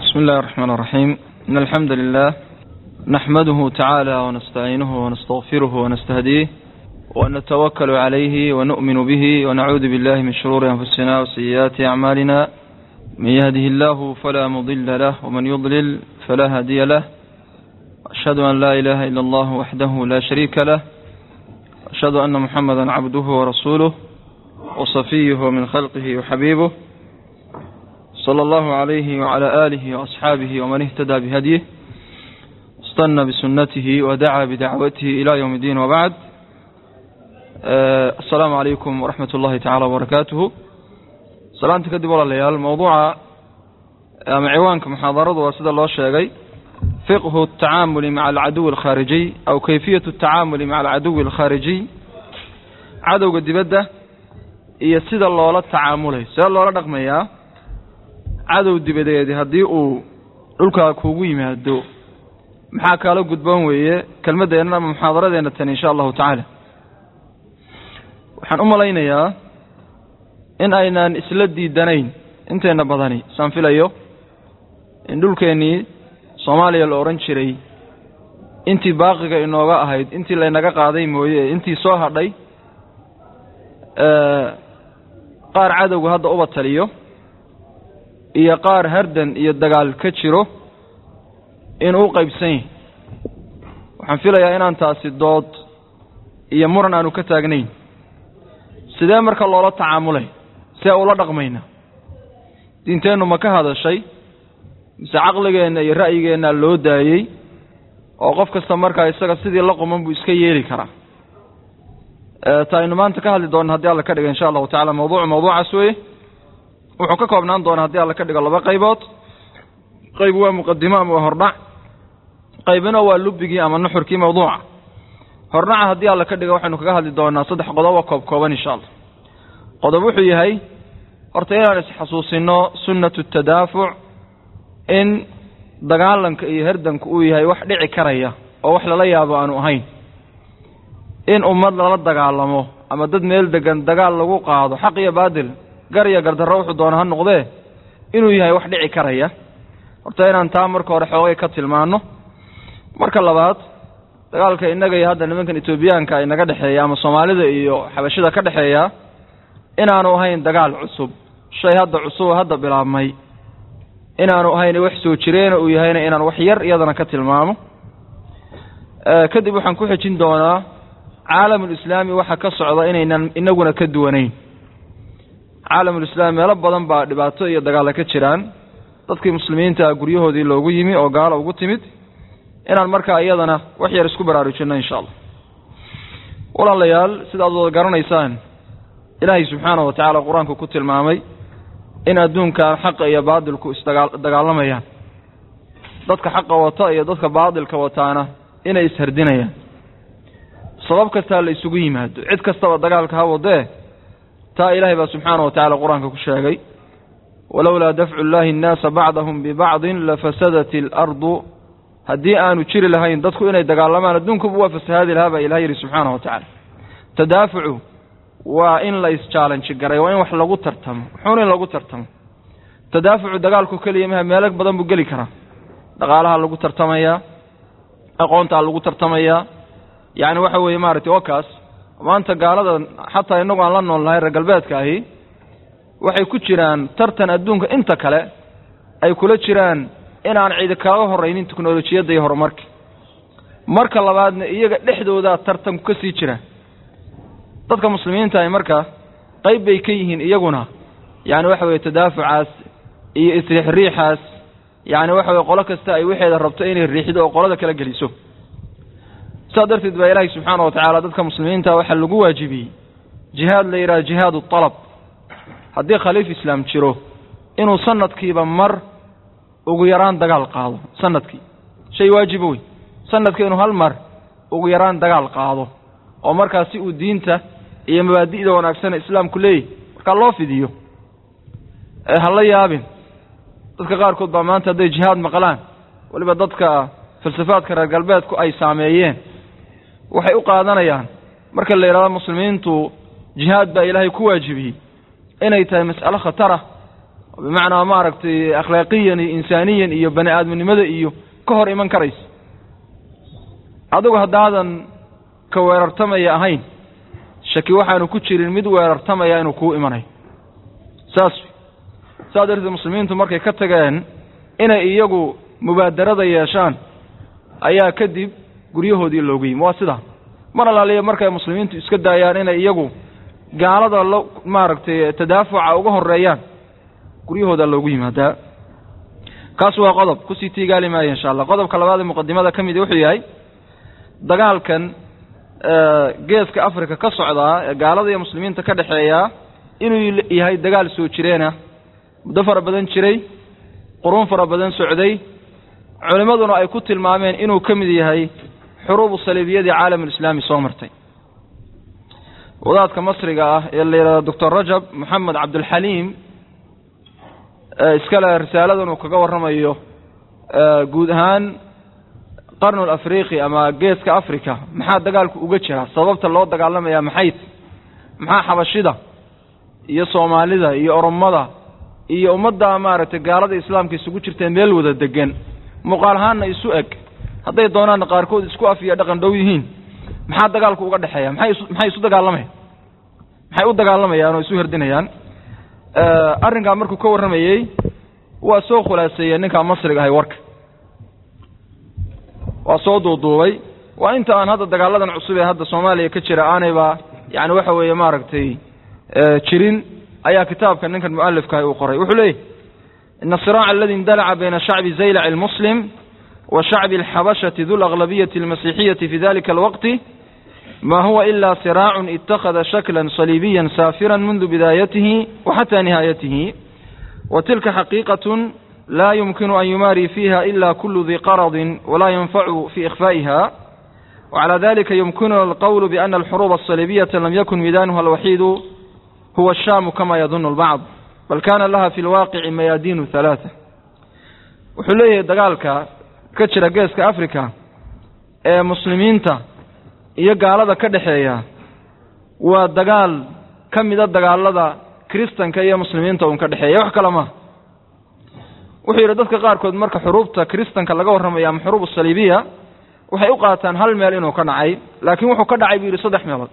بسم الله الرحمن الرحيم إن الحمد لله نحمده تعالى ونستعينه ونستغفره ونستهديه ونتوكل عليه ونؤمن به ونعوذ بالله من شرور أنفسنا وسيئات أعمالنا من يهده الله فلا مضل له ومن يضلل فلا هادي له أشهد أن لا إله إلا الله وحده لا شريك له أشهد أن محمدا عبده ورسوله وصفيه من خلقه وحبيبه صلى الله عليه وعلى آله وأصحابه ومن اهتدى بهديه استنى بسنته ودعا بدعوته إلى يوم الدين وبعد السلام عليكم ورحمة الله تعالى وبركاته salaanta kadib walaalayaal mawduuca ama ciwaanka muxaadaradu waa sida loo sheegay fiqhu atacaamuli maca alcaduwi alkhaarijiy aw kayfiyatu atacaamuli maca alcaduwi alkhaarijiy cadowga dibadda iyo sida loola tacaamulay see loola dhaqmayaa cadow dibadeedi haddii uu dhulkaa kuugu yimaado maxaa kaala gudboon weeye kelmaddeennan ama muxaadaradeenna tani insha allahu tacaala waxaan u malaynayaa in aynaan isla diidanayn inteenna badani saan filayo in dhulkeennii soomaaliya la odhan jiray intii baaqiga inooga ahayd intii laynaga qaaday mooye intii soo hadhay qaar cadowga hadda uba taliyo iyo qaar hardan iyo dagaal ka jiro inuu u qaybsan yahay waxaan filayaa inaan taasi dood iyo muran aanu ka taagnayn sidee marka loola tacaamulay see ula dhaqmayna diinteennu ma ka hadashay mise caqligeenna iyo ra'yigeennaa loo daayey oo qof kasta markaa isaga sidii la quman buu iska yeeli karaa ta aynu maanta ka hadli doonna haddii alla ka dhiga insha allahu tacala mawduucu mawduucaas weeye wuxuu ka koobnaan doonaa haddii alla ka dhigo laba qaybood qayb waa muqadimo ama waa hordhac qaybina waa lubbigii ama nuxurkii mawduuca hordhaca haddii alla ka dhiga waxaynu kaga hadli doonaa saddex qodobo koob kooban insha allah qodob wuxuu yahay horta inaan isxasuusino sunnatu tadaafuc in dagaalanka iyo herdanku uu yahay wax dhici karaya oo wax lala yaabo aanu ahayn in ummad lala dagaalamo ama dad meel degan dagaal lagu qaado xaq iyo baadil gar iyo gardarro wuxuu doona ha noqdee inuu yahay wax dhici karaya horta inaan taa marka hore xoogay ka tilmaanno marka labaad dagaalka innaga iyo hadda nimankan etoobiyaanka inaga dhexeeya ama soomaalida iyo xabashida ka dhexeeya inaanu ahayn dagaal cusub shay hadda cusub hadda bilaabmay inaanu ahayn wax soo jireena uu yahayna inaan wax yar iyadana ka tilmaamo kadib waxaan ku xejin doonaa caalamulislaami waxa ka socda inaynan inaguna ka duwanayn caalamulislaami meelo badan baa dhibaato iyo dagaalla ka jiraan dadkii muslimiinta guryahoodii loogu yimi oo gaalo ugu timid inaan markaa iyadana wax yar isku baraarujinno insha allah walaalayaal sidaad wada garanaysaan ilaahay subxaana wa tacaala qur-aanku ku tilmaamay in adduunkan xaqa iyo baadilku isdagaalamayaan dadka xaqa wata iyo dadka baadilka wataana inay ishardinayaan sabab kastaa la isugu yimaado cid kastaba dagaalka ha wadee taa ilaahay baa subxaana wa tacala qur-aanka ku sheegay walowlaa dafcu llaahi annaasa bacdahum bibacdin lafasadat alardu haddii aanu jiri lahayn dadku inay dagaalamaan adduunkuba waa fasahaadi lahaa baa ilaha yidhi subxaana wa tacaala tadaafucu waa in la isjaalanji garay waa in wax lagu tartamo wuxuun in lagu tartamo tadaafucu dagaalku keliya maha meelo badan buu geli karaa dhaqaalaha lagu tartamayaa aqoontaa lagu tartamayaa yacni waxa weeye maaragtay oo kaas maanta gaalada xataa innagu aan la nool nahay reer galbeedka ahi waxay ku jiraan tartan adduunka inta kale ay kula jiraan inaan cidi kaga horraynin teknolojiyadda iyo horumarka marka labaadna iyaga dhexdoodaa tartanku ka sii jira dadka muslimiinta ay marka qayb bay ka yihiin iyaguna yacni waxa weye tadaafucaas iyo isriixriixaas yacni waxa weye qolo kasta ay waxeeda rabto inay riixdo oo qolada kala geliso saas darteed baa ilaahay subxaana wa tacaala dadka muslimiinta waxaa lagu waajibiyey jihaad la yidhaha jihaadu talab haddii khaliif islaam jiro inuu sanadkiiba mar ugu yaraan dagaal qaado sanadkii shay waajiba wey sanadkii inuu hal mar ugu yaraan dagaal qaado oo markaa si uu diinta iyo mabaadi'da wanaagsan islaamku leeyahy markaa loo fidiyo ha la yaabin dadka qaarkood baa maanta hadday jihaad maqlaan weliba dadka falsafaadka reer galbeedku ay saameeyeen waxay u qaadanayaan marka la yidhahdo muslimiintu jihaad baa ilaahay ku waajibiyey inay tahay mas'alo khatarah bimacnaa maaragtay akhlaaqiyan iyo insaaniyan iyo bani aadminimada iyo ka hor iman karaysa adigu haddaadan ka weerartamaya ahayn shaki waxaanu ku jirin mid weerartamaya inuu kuu imanayo saas saas darteed muslimiintu markay ka tageen inay iyagu mubaadarada yeeshaan ayaa kadib guryahoodii loogu yimi waa sidaa mar alaaliya markay muslimiintu iska daayaan inay iyagu gaalada la maaragtay tadaafuca uga horeeyaan guryahooda loogu yimaadaa kaas waa qodob kusii tiigaali maayo insha allah qodobka labaad ee muqadimada ka midi wuxuu yahay dagaalkan geeska africa ka socdaa ee gaalada iyo muslimiinta ka dhexeeyaa inuu yahay dagaal soo jireena muddo fara badan jiray quruun fara badan socday culimmaduna ay ku tilmaameen inuu ka mid yahay xuruubu saliibiyadii caalamulislaami soo martay wadaadka masriga ah ee la yidhahdo doctor rajab moxamed cabdulxaliim iskale risaaladan uu kaga warramayo guud ahaan qarnul afriqi ama geeska africa maxaa dagaalku uga jira sababta loo dagaalamaya maxay maxaa xabashida iyo soomaalida iyo oromada iyo ummadda maaragtay gaalada islaamka isugu jirteen meel wada degan muuqaal ahaanna isu eg hadday doonaanna qaarkood isku af iyo dhaqan dhow yihiin maxaa dagaalku uga dhexeeya maxay isu maxay isu dagaalamayan maxay u dagaalamayaan oo isu herdinayaan arrinkaa markuu ka warramayey waa soo khulaaseeyey ninkaa masriga ahay warka waa soo duuduubay waa inta aan hadda dagaaladan cusub ee hadda soomaaliya ka jira aanayba yani waxa weeye maaragtay jirin ayaa kitaabka ninkan mualifkaah uu qoray wuxuu leeyahy ina asiraaca aladi indalaca bayna shacbi zaylac almuslim wa shacbi alxabashati du laglabiyati almasixiyati fi dalika alwaqti ma huwa ila siraacun ittakhada shakla saliibiya saafira mundu bidaayatihi wa xata nihaayatihi wa tilka xaqiiqatun la yumkinu an yumaari fiha ila kulu di qaradin wala yanfacu fi ikhfa'iha وعلى ذلك يمكننا القول بأن الحروب الصليبية لم يكن ميدانها الوحيد هو الشام كما يظن البعض بل كان لها في الواقع ميادين ثلاثة wuxuu leeyahay dagaalka ka jira geeska africa ee muslimiinta iyo gaalada ka dhexeeya waa dagaal ka mida dagaalada kristanka iyo muslimiinta uun ka dhexeeya wax kale maha wuxuu yidhi dadka qaarkood marka xuruubta kristanka laga warramayo ama xuruub saliibiya waxay u qaataan hal meel inuu ka dhacay laakiin wuxuu ka dhacay buu yidhi saddex meelood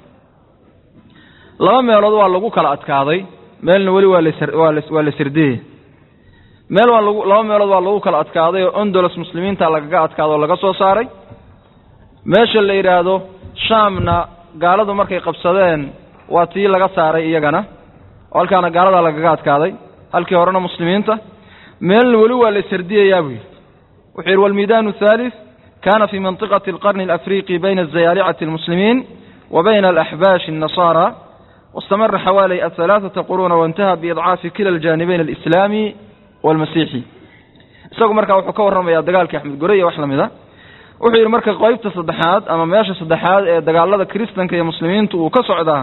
laba meelood waa lagu kala adkaaday meelna weli waa lawaa waa la sirdiyey meel waa lagu laba meelood waa lagu kala adkaaday oo ondolos muslimiinta lagaga adkaado oo laga soo saaray meesha la yidhaahdo shaamna gaaladu markay qabsadeen waa tii laga saaray iyagana oo halkaana gaaladaa lagaga adkaaday halkii horena muslimiinta meelna weli waa la sardiyayaa buu yidhi wuxuu yidhi walmiidaanu athalith kana fi mantiqati alqarni alafriqi bayna azayaalicati almuslimiin wa bayna alaxbaashi النasara واstamara xawaalي aلثalaaثaةa quruuna waاntaha biidcaafi kila اljaanibayn alislaami wاlmasiixi isagu markaa wuxuu ka warramayaa dagaalkii axmed gore iyo wax lamida wuxuu yidhi marka qeybta saddexaad ama meesha saddexaad ee dagaalada kiristanka iyo muslimiintu uu ka socdaa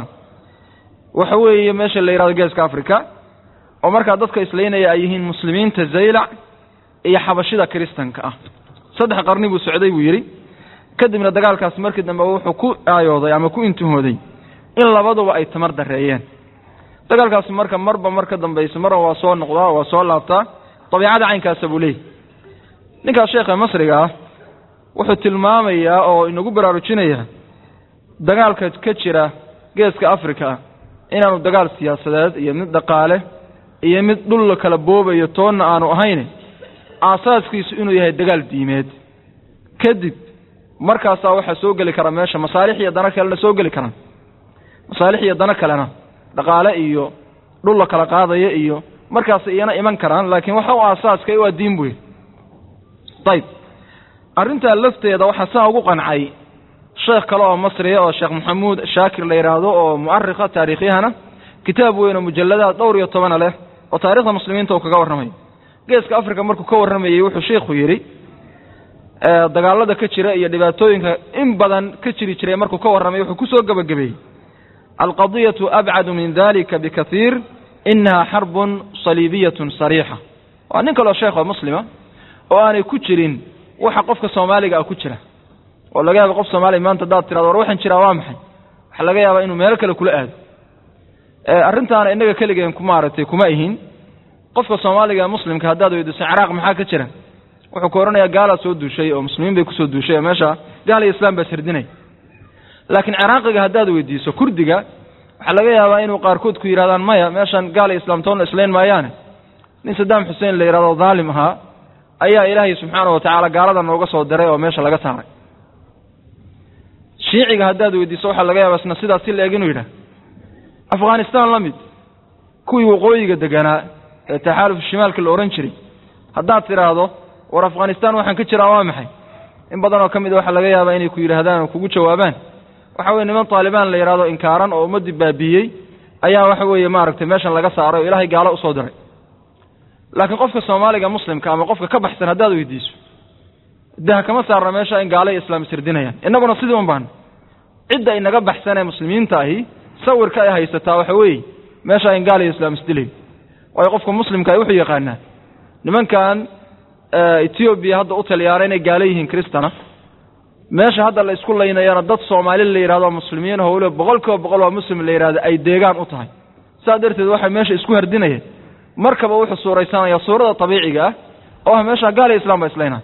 waxa weeye meesha la yidhahdo geeska africa oo markaa dadka islaynaya ay yihiin muslimiinta zaylac iyo xabashida kiristanka ah saddex qarni buu socday buu yidhi kadibna dagaalkaas markii dambe wuxuu ku aayooday ama ku intihooday in labaduba ay tamar dareeyeen dagaalkaasi marka marba mar ka dambaysa marna waa soo noqdaa waa soo laabtaa dabiicada caynkaasa buu leeyahy ninkaas sheekha masriga ah wuxuu tilmaamayaa oo inagu baraarujinayaa dagaalka ka jira geeska africa inaanu dagaal siyaasadeed iyo mid dhaqaale iyo mid dhul la kala boobayo toonna aanu ahayn aasaaskiisu inuu yahay dagaal diimeed kadib markaasaa waxaa soo geli kara meesha masaalix iyo dano kalena soo geli karaan masaalix iyo dano kalena dhaqaale iyo dhul la kala qaadaya iyo markaas iyana iman karaan laakiin waxa u aasaaska waa diin buy ayib arrintaa lafteeda waxaa saa ugu qancay sheekh kale oo masriya oo sheekh maxamuud shaakir la yidhaahdo oo mu'arikha taariikhyahana kitaab weyn oo mujalladaad dhowr iyo tobana leh oo taarikhda muslimiinta uu kaga warramayo geeska africa markuu ka warramayey wuxuu sheikhu yidhi dagaalada ka jira iyo dhibaatooyinka in badan ka jiri jiray markuu ka warramay wuxuu kusoo gebagabeeyey alqadiyatu abcadu min dalika bikaiir inaha xarbun saliibiyatun sariixa waa nin kaleo sheekh oo muslima oo aanay ku jirin waxa qofka soomaaliga ah ku jira oo laga yaaba qof soomaaliya maanta haddaad tirado war waxaan jiraa waa maxay waxaa laga yaabaa inuu meelo kale kula aado arrintaana innaga keligeen ku maaragtay kuma ihin qofka soomaaliga ee muslimka haddaad weydiiso ciraaq maxaa ka jira wuxuu ku odhanayaa gaalaa soo duushay oo muslimiin bay kusoo duushay oo meesha gaal iyo islaam baa sirdinay laakiin ciraaqiga haddaad weydiiso kurdiga waxaa laga yaabaa inuu qaarkood ku yidhahdaan maya meeshan gaal iyo islaam toonna islayn maayaane nin saddaam xuseen la yidhahdo dhaalim ahaa ayaa ilaahay subxaana wa tacaala gaalada nooga soo diray oo meesha laga saaray shiiciga haddaad weydiiso waxaa laga yaabaa isna sidaas si la eg inuu yidhah afghanistan la mid kuwii waqooyiga deganaa ee taxaaluf shimaalka la odhan jiray haddaad tidhaahdo war afghanistan waxaan ka jiraa waa maxay in badan oo ka mid a waxaa laga yaabaa inay ku yidhaahdaan oo kugu jawaabaan waxa weye niman taalibaan la yidhahdo inkaaran oo ummaddii baabiiyey ayaa waxa weeye maaragtay meeshan laga saaray oo ilaahay gaalo usoo diray laakiin qofka soomaaliga muslimka ama qofka ka baxsan haddaad weydiiso daha kama saarna meesha in gaalo iyo islaam isirdinayaan innaguna sidii un baan cidda inaga baxsan ee muslimiinta ahi sawirka ay haysataa waxa weeye meesha in gaal iyo islaam isdilayo waayo qofka muslimka ay wuxuu yaqaanaa nimankan etoobiya hadda u taliyaana inay gaalo yihiin kristana meesha hadda la isku laynayana dad soomaali la yidhahdo muslimiin oo weliba boqol kiiba boqol waa muslim la yidhahdo ay deegaan u tahay saas darteed waxay meesha isku hardinayeen markaba wuxuu suuraysanaya suurada tabiiciga ah oo ah meesha gaal iyo islam ba islaynaya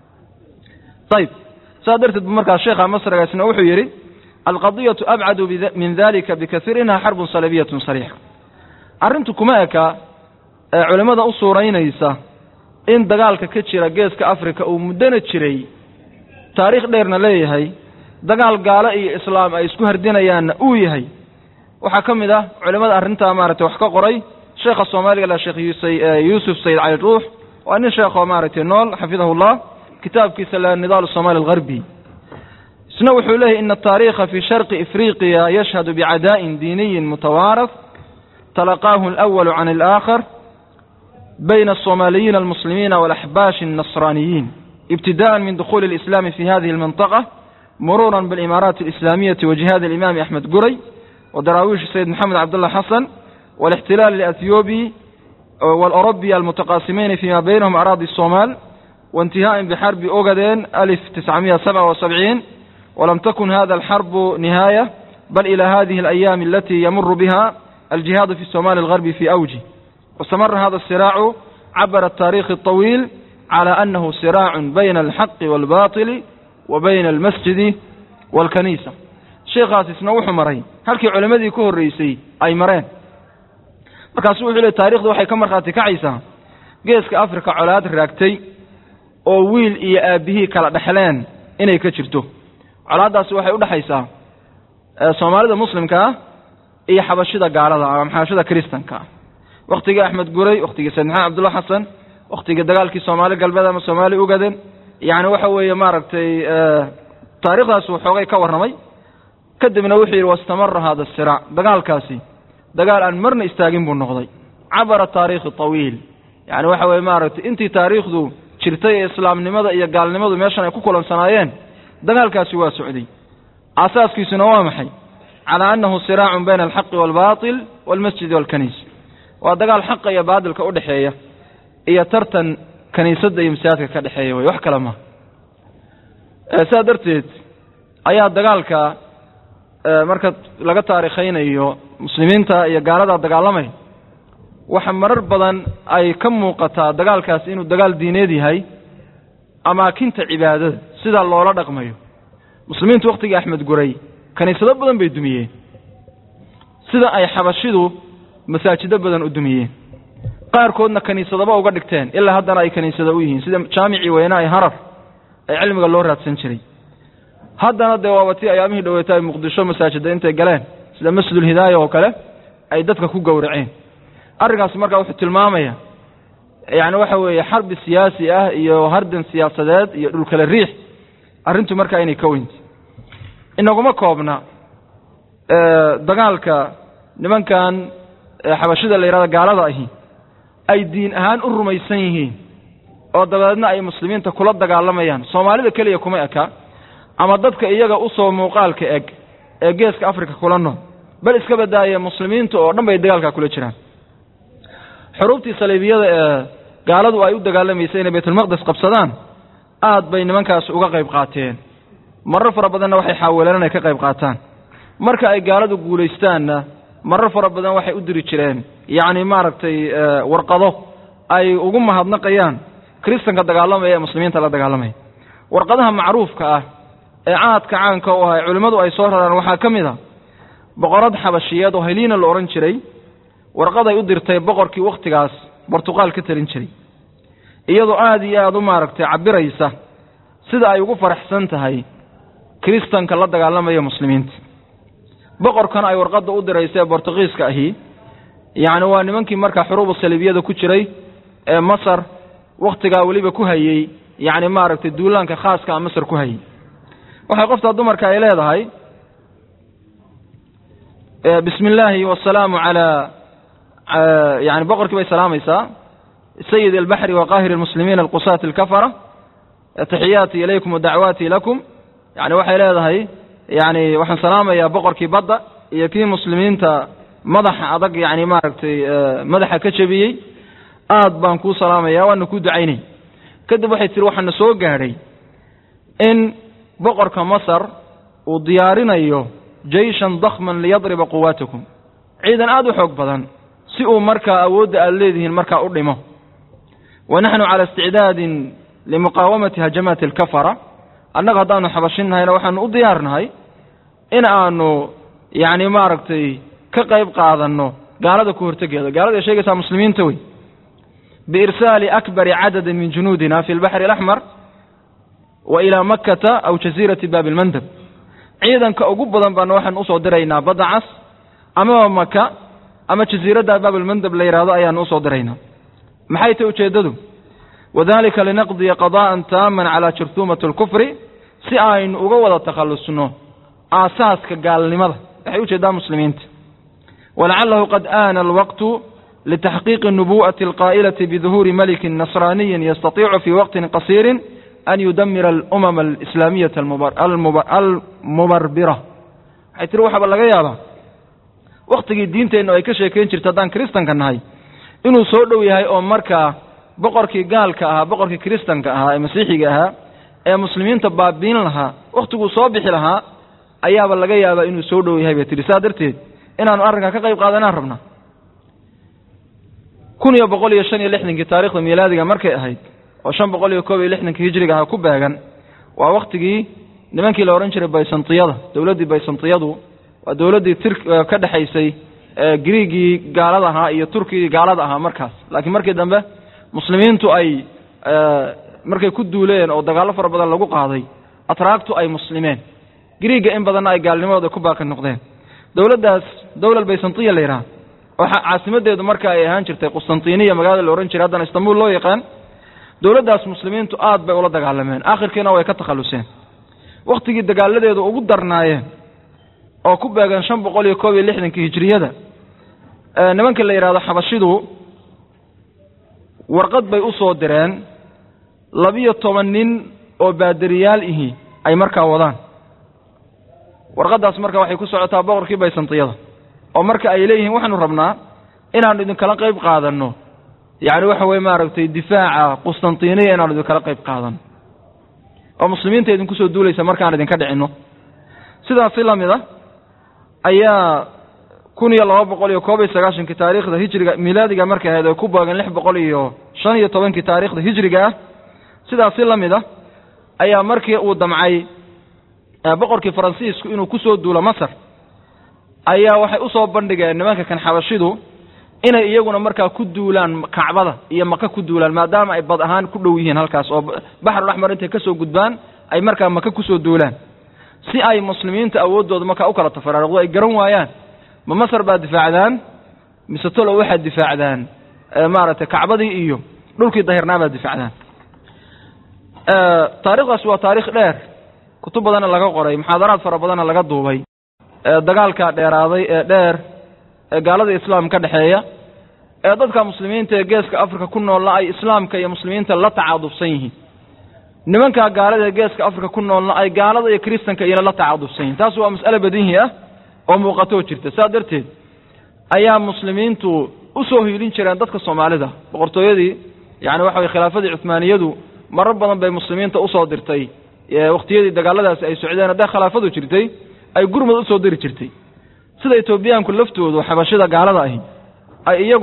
ayib saas darteed bu markaa sheekha masrigaasna wuxuu yidhi alqadiyatu abcadu min dalika bikaiir inha xarbun salabiyatun sariixa arrintu kuma eka ee culimmada u suuraynaysa in dagaalka ka jira geeska africa uu muddona jiray taariikh dheerna leeyahay dagaal gaalo iyo islaam ay isku hardinayaanna uu yahay waxaa ka mid ah culimmada arrintaa maaragtay wax ka qoray sheekha soomaaliga la sheekh yuusuf sayid cali ruux waa nin sheekoo maaragtay nool xafidahullah kitaabkiisa la nidaal somaali algharbi isna wuxuu leeyahy ina ataariikha fi sharqi ifriqiya yashhadu bicadaa'in diiniyin mutawaarath talaqaahu alawalu can alaakhar bayna alsoomaaliyiina almuslimiina walaxbaashi alnasraaniyiin ibtida'an min dukhuli alislami fi hadihi almantaqa muruuran bialimaaraati alislaamiyati wa jihaadi alimaami axmed guray wa daraawiish sayid maxamed cabdullah xasan والاحتلال الأثيوبي والأوروبي المتقاسمين فيما بينهم أراضي الصومال وانتهاء بحرب أوغادين 1977 ولم تكن هذا الحرب نهاية بل إلى هذه الأيام التي يمر بها الجهاد في الصومال الغربي في أوجه واستمر هذا الصراع عبر التاريخ الطويل على أنه صراع بين الحق والباطل وبين المسجد والكنيسة شيخ آسيس نوح مرين هل كي علمدي كهر الرئيسي أي مرين markaasuu wuxuu leey taarikhdu waxay ka markhaati kacaysaa geeska africa colaad raagtay oo wiil iyo aabbihii kala dhexleen inay ka jirto colaaddaasi waxay u dhexaysaa soomaalida muslimka ah iyo xabashida gaalada ama xabashida kristanka ah wakhtigii axmed guray wakhtigii sayid maxamed cabdulla xasan wakhtigii dagaalkii soomaali galbeed ama soomaali ugaden yacni waxa weeye maaragtay taarikhdaas uu xoogay ka warramay kadibna wuxuu yidhi wastamara hada siraac dagaalkaasi dagaal aan marna istaagin buu noqday cabara taariikhi tawiil yacni waxa weye maaragtay intii taariikhdu jirtay ee islaamnimada iyo gaalnimadu meeshan ay ku kulansanaayeen dagaalkaasi waa socday aasaaskiisuna waa maxay calaa annahu siraacun bayna alxaqi waalbaatil waalmasjidi waalkaniisa waa dagaal xaqa iyo baatilka u dhexeeya iyo tartan kaniisadda iyo masaajidka ka dhexeeya wey wax kale maha sidaa darteed ayaa dagaalka marka laga taarikhaynayo muslimiinta iyo gaaladaa dagaalamay waxa marar badan ay ka muuqataa dagaalkaasi inuu dagaal diineed yahay amaakinta cibaadada sidaa loola dhaqmayo muslimiintu wakhtigii axmed guray kaniisado badan bay dumiyeen sida ay xabashidu masaajido badan u dumiyeen qaarkoodna kaniisadaba uga dhigteen ilaa haddana ay kaniisado u yihiin sida jaamicii weyne ay harar ee cilmiga loo raadsan jiray haddana dee waaba tii ayaamihii dhaweeta ay muqdisho masaajida intay galeen sida masjidulhidaaya oo kale ay dadka ku gowraceen arrinkaasi markaa wuxuu tilmaamaya yacni waxa weeye xarbi siyaasi ah iyo hardan siyaasadeed iyo dhulkale riix arrintu markaa inay ka weyntay inaguma koobna dagaalka nimankan xabashida la yidhahdo gaalada ahi ay diin ahaan u rumaysan yihiin oo dabeedna ay muslimiinta kula dagaalamayaan soomaalida keliya kuma eka ama dadka iyaga usoo muuqaalka eg ee geeska africa kula nool bal iska badaaya muslimiinta oo dhan bay dagaalkaa kula jiraan xuruubtii saliibiyada ee gaaladu ay u dagaalamaysay inay baytulmaqdes qabsadaan aad bay nimankaas uga qayb qaateen marar fara badanna waxay xaawileen inay ka qayb qaataan marka ay gaaladu guulaystaanna marar fara badan waxay u diri jireen yacni maaragtay warqado ay ugu mahadnaqayaan kiristanka dagaalamaya ee muslimiinta la dagaalamaya warqadaha macruufka ah ee caadka caanka u ah ee culimmadu ay soo raraan waxaa ka mid a boqorad xabashiyeed oo heliina la odhan jiray warqaday u dirtay boqorkii wakhtigaas bortuqaal ka talin jiray iyadoo aada iyo aada u maaragtay cabiraysa sida ay ugu faraxsan tahay kiristanka la dagaalamaya muslimiinta boqorkan ay warqadda u diraysa ee bortugiiska ahi yacni waa nimankii markaa xuruubu saliibiyada ku jiray ee masar wakhtigaa weliba ku hayey yacni maaragtay duulaanka khaaska a masar ku hayey waxay qoftaa dumarka ay leedahay bismi illaahi wasalaamu calaa yani boqorkii bay salaamaysaa sayid albaxri wa qaahir almuslimiin alqusaati alkafara taxiyaati ilaykum wadacwaati lakum yani waxay leedahay yani waxaan salaamayaa boqorkii badda iyo kii muslimiinta madaxa adag yani maaragtay madaxa ka jebiyey aad baan kuu salaamaya waana kuu ducaynay kadib waxay tihi waxaana soo gaadhay in boqorka masar uu diyaarinayo jeyshan dakhman liyadriba quwaatakum ciidan aada u xoog badan si uu markaa awoodda aada leedihiin markaa u dhimo wa naxnu cala isticdaadin limuqaawamati hajamaati alkafara annaga haddaanu xabashinnahayna waxaanu u diyaarnahay in aanu yacni maaragtay ka qayb qaadanno gaalada ku hortegeeda gaalada ay sheegaysaa muslimiinta wey biirsaali akbari cadadin min junuudina fi lbaxri alaxmar wa ilaa makkata aw jasiirati baabi lmandab ciidanka ugu badan baana waxaan usoo diraynaa badda cas amaba maka ama jasiiradda baabalmandab la yidhahdo ayaanu usoo diraynaa maxay tahy ujeeddadu wadalika linaqdiya qada'an taaman calaa jurhuumati alkufri si aynu uga wada takhallusno aasaaska gaalnimada waxay ujeeddaa muslimiinta walacalahu qad aana alwaqtu litaxqiiqi nubu'ati alqaa'ilati biduhuuri malikin nasraaniyin yastatiicu fii waqtin qasiirin an yudamira alumama alislaamiyata almubarbira waxay tiri waxaaba laga yaabaa wakhtigii diinteennu ay ka sheekayn jirta haddaan kiristanka nahay inuu soo dhow yahay oo markaa boqorkii gaalka ahaa boqorkii kiristanka ahaa ee masiixiga ahaa ee muslimiinta baabiin lahaa wakhtiguu soo bixi lahaa ayaaba laga yaabaa inuu soo dhow yahay bay tihi saa darteed inaanu arrinkaa ka qayb qaadanaan rabnaa kun iyo boqol iyo shan iyo lixdankii taarikhda miilaadiga markay ahayd oo shan boqol iyo koob iyo lixdankii hijriga aha ku beegan waa wakhtigii nimankii la odhan jiray baysantiyada dowladdii baysantiyadu waa dowladdii tir ka dhexaysay griigii gaalada ahaa iyo turkigii gaalada ahaa markaas laakiin markii dambe muslimiintu ay markay ku duuleen oo dagaallo fara badan lagu qaaday atraagtu ay muslimeen griigga in badanna ay gaalnimadooda ku baaqi noqdeen dowladdaas dowlal baysantiya la yidhaha oo caasimadeedu marka ay ahaan jirtay qustantiniya magaalada la odhan jiray haddana istanbul loo yaqaan dowladdaas muslimiintu aad bay ula dagaalameen aakhirkiina way ka takhalluseen wakhtigii dagaaladeedu ugu darnaayeen oo ku beegan shan boqol iyo koob iyo lixdankii hijriyada nimanka la yidhahdo xabashidu warqad bay u soo direen labiyo toban nin oo baadariyaal ihi ay markaa wadaan warqaddaas marka waxay ku socotaa boqorkii baysantiyada oo marka ay leeyihiin waxaanu rabnaa inaanu idinkala qayb qaadanno yacni waxa weye maaragtay difaaca qustantiniya inaanu idinkala qayb qaadanno oo muslimiinta idinku soo duulaysa markaan idinka dhicinno sidaasi la mid a ayaa kun iyo laba boqol iyo koob iyo sagaashankii taariikhda hijriga miilaadiga markay ahayd oo ku baagan lix boqol iyo shan iyo tobankii taariikhda hijriga ah sidaasi la mid a ayaa markii uu damcay boqorkii faransiisku inuu ku soo duulo masar ayaa waxay usoo bandhigeen nimanka kan xabashidu inay iyaguna markaa ku duulaan kacbada iyo maka ku duulaan maadaama ay bad ahaan ku dhow yihiin halkaas oo baxrul axmar intay ka soo gudbaan ay markaa maka kusoo duulaan si ay muslimiinta awooddooda markaa u kala tafaraaruqdo ay garan waayaan ma masar baad difaacdaan mise tolo waxaad difaacdaan maaragtay kacbadii iyo dhulkii dahirnaa baad difaacdaan taarikhdaas waa taarikh dheer kutub badanna laga qoray muxaadaraad fara badanna laga duubay dagaalkaa dheeraaday ee dheer ee gaalada islaam ka dhexeeya ee dadka muslimiinta ee geeska afrika ku noolna ay islaamka iyo muslimiinta la tacaadufsan yihiin nimankaa gaalada ee geeska afrika ku noolna ay gaalada iyo kiristanka iyana la tacaadufsan yihiin taas waa mas'ale badihi ah oo muuqatoo jirta saa darteed ayaa muslimiintu u soo hiilin jireen dadka soomaalida boqortooyadii yacni waxa weye khilaafadii cuhmaaniyadu marar badan bay muslimiinta usoo dirtay wakhtiyadii dagaaladaasi ay socdeen hadday khilaafadu jirtay ay gurmud usoo diri jirtay sida etoobiyaanku laftoodu xabashida gaalada ahi ay iyaguna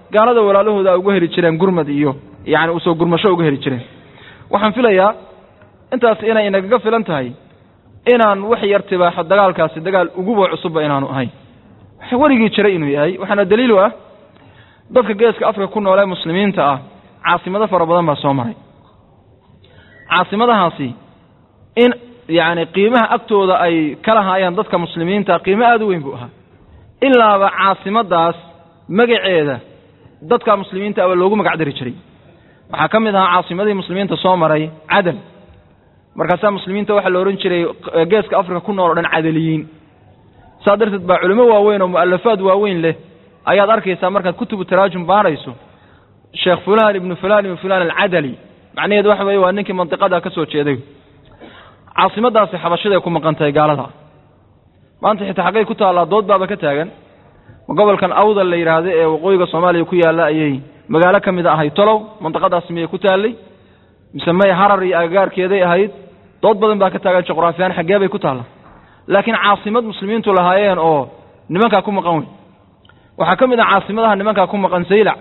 gaalada walaalahooda ay uga heli jireen gurmad iyo yacni usoo gurmasho uga heli jireen waxaan filayaa intaas inay inagaga filan tahay inaan wax yar tibaaxo dagaalkaasi dagaal uguba cusubba inaanu ahayn waxa weligii jiray inuu yahay waxaana daliil u ah dadka geeska afrika ku nool ee muslimiinta ah caasimado fara badan baa soo maray caasimadahaasi in yacni qiimaha agtooda ay ka lahaayeen dadka muslimiinta qiimo aada u weyn buu ahaa ilaaba caasimadaas magaceeda dadka muslimiinta aba loogu magac dari jiray waxaa ka mid ahaa caasimadihii muslimiinta soo maray cadal markaasaa muslimiinta waxaa la odhan jiray geeska afrika ku nool o dhan cadaliyiin saa darteed baa culimo waaweyn oo mu'alafaad waaweyn leh ayaad arkaysaa markaad kutubu taraajum baarayso sheekh fulan ibnu fulan ibnu fulan alcadali macnaheedu waxa weeye waa ninkii mandiqada ka soo jeeday caasimadaasi xabashiday ku maqan tahay gaalada maanta xitaa xaggay ku taallaa dood baaba ka taagan ma gobolkan awdal la yidhaahdo ee waqooyiga soomaaliya ku yaalla ayay magaalo ka mid a ahayd tolow mandiqadaasi miyay ku taallay mise may harar iyo agagaarkeeday ahayd dood badan baa ka taagan juqraafiyaan xaggee bay ku taalla laakiin caasimad muslimiintu lahaayeen oo nimankaa ku maqan wey waxaa ka mid ah caasimadaha nimankaa ku maqan saylac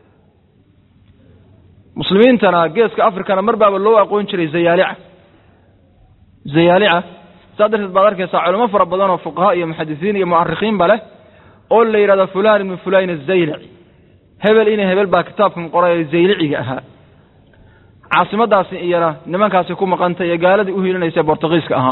muslimiintana geeska afrikana mar baaba loo aqoon jiray zayaalica zayaalica saa darteed baad arkaysaa culamo fara badan oo fuqaha iyo muxadisiin iyo mu'arikhiinba leh oo la yidhahdo fulan ibnu fulayn azaylici hebel ina hebel baa kitaabkan qoray ee zayliciga ahaa caasimadaasi iyana nimankaasi ku maqantay ee gaaladii u hiilinaysa bortugiiska ahaa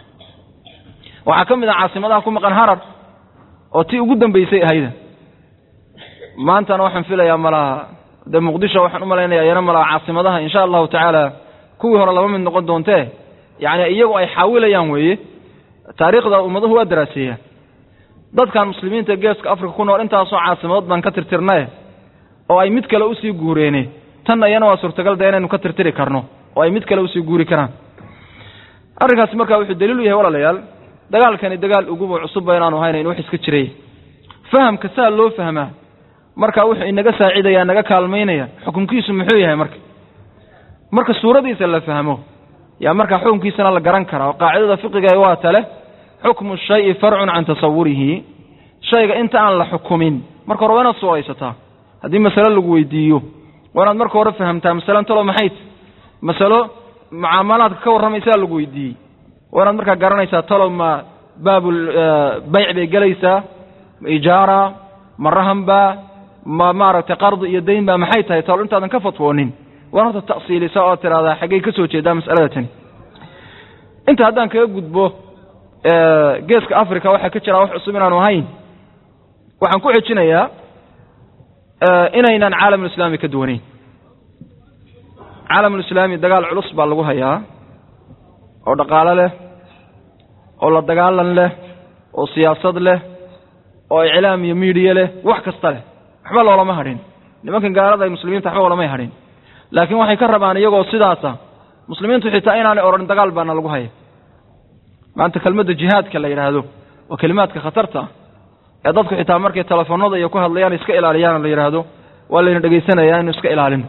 waxaa ka mid ah caasimadaha ku maqan harar oo tii ugu dambaysay ahayda maantana waxaan filayaa malaha dee muqdisho waxaan u malaynaya iyana malaha caasimadaha insha allahu tacaala kuwii hore laba mid noqon doontee yacni iyagu ay xaawilayaan weeye taariikhda ummaduhu waa daraaseeyaan dadkan muslimiinta geeska afrika ku nool intaasoo caasimadood baan ka tirtirnaye oo ay mid kale usii guureene tanna iyana waa suurtagal de inaynu ka tirtiri karno oo ay mid kale usii guuri karaan arrinkaasi markaa wuxuu daliil u yahay walaalayaal dagaalkani dagaal uguba cusubba inaanu haynayn wax iska jiray fahamka saa loo fahmaa marka wuxuu inaga saacidaya naga kaalmaynaya xukunkiisu muxuu yahay marka marka suuradiisa la fahmo yaa markaa xukunkiisana la garan karaa oo qaacidada fiqiga waa tale xukmu shayi farcun can tasawurihi shayga inta aan la xukumin marka hore waa inaad suuraysataa haddii masale lagu weydiiyo waa inaad marka hore fahamtaa masalen talo maxayt masalo mucaamalaadka ka warramaysaa lagu weydiiyey waa inaad markaa garanaysaa talow ma baabul bayc bay gelaysaa ma ijaara ma rahanba ma maaragtay qardi iyo dayn ba maxay tahay talo intaadan ka fatwoonin waan horta ta'siilisa oo tidhahdaa xaggay ka soo jeedaa mas'alada tani inta haddaan kaga gudbo geeska africa waxaa ka jiraa wax cusub inaanu ahayn waxaan ku xejinayaa inaynaan caalamulislaami ka duwanayn caalamulislaami dagaal culus baa lagu hayaa oo dhaqaalo leh oo la dagaalan leh oo siyaasad leh oo iclaam iyo miidiya leh wax kasta leh waxba loolama hadhin nimankan gaalada ay muslimiinta waxba olamay hadhin laakiin waxay ka rabaan iyagoo sidaasa muslimiintu xitaa inaanay odhan dagaal baana lagu haya maanta kelmadda jihaadka la yidhaahdo waa kelimaadka khatarta ah ee dadku xitaa markay telefoonada iyo ku hadlayaan iska ilaaliyaan la yidhaahdo waa layna dhegaysanaya inu iska ilaalino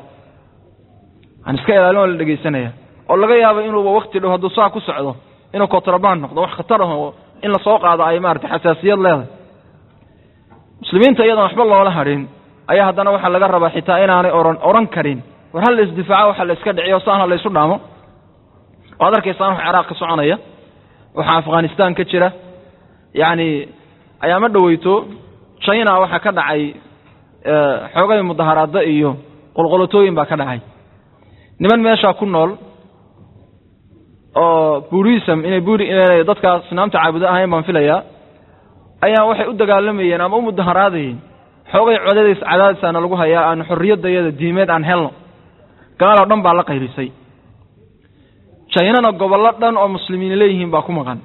aan iska ilaalin waa la dhegaysanaya oo laga yaabo inuuba wakti dhow hadduu saa ku socdo inuu kontraband noqdo wax khatar ah oo in lasoo qaado ay maarata xasaasiyad leedahay muslimiinta iyadoon waxba loola hadhin ayaa haddana waxaa laga rabaa xitaa inaanay ohan odhan karin war hal la isdifaaco waxa la iska dhiciyo saana la ysu dhaamo waad arkaysaan wax ciraaq ka soconaya waxaa afghanistan ka jira yacni ayaama dhoweyto china waxaa ka dhacay xoogay mudaharaado iyo qolqolotooyin baa ka dhacay niman meeshaa ku nool oo burism inay buri inay dadkaas naamta caabudo ahayn baan filayaa ayaa waxay u dagaalamayeen ama u mudaharaadayeen xoogay codadays cadaadisaana lagu hayaa aan xorriyadayada diimeed aan helno gaaloo dhan baa la qayrisay jaynana gobollo dhan oo muslimiin leeyihiin baa ku maqan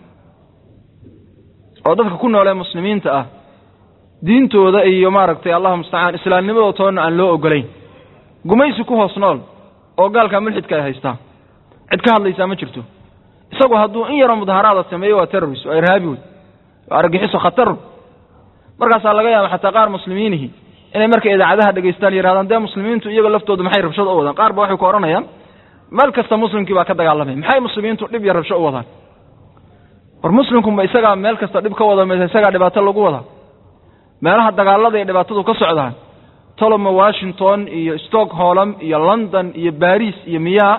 oo dadka ku nool ee muslimiinta ah diintooda iyo maaragtay allahu mustacaan islaamnimadoo toonna aan loo ogolayn gumaysi ku hoos nool oo gaalkaa mulxidka ay haystaa cid ka hadlaysaa ma jirto isagu hadduu in yaroo mudaharaada sameeyo waa terrorist waa irhaabi wey waa argagixiso khatar markaasaa laga yaaba xataa qaar muslimiinihi inay markay idaacadaha dhegaystaan yidhahdaan dee muslimiintu iyaga laftoodu maxay rabshad u wadaan qaar ba waxay ku odhanayaan meel kasta muslimkii baa ka dagaalamay maxay muslimiintu dhib iyo rabsho u wadaan war muslimku ma isagaa meel kasta dhib ka wada maysa isagaa dhibaato lagu wadaa meelaha dagaalada iyo dhibaatadu ka socdaan toloma washington iyo stockholm iyo london iyo baris iyo miyaa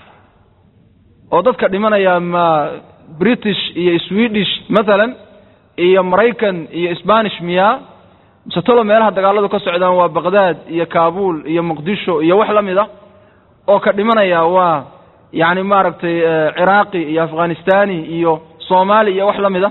oo dadka dhimanaya ma british iyo swedish mathalan iyo maraykan iyo spanish miyaa mise tolo meelaha dagaaladu ka socdaan waa baqdaad iyo kabul iyo muqdisho iyo wax la mid a oo ka dhimanaya waa yacni maaragtay ciraaqi iyo afghanistani iyo soomaali iyo wax la mid a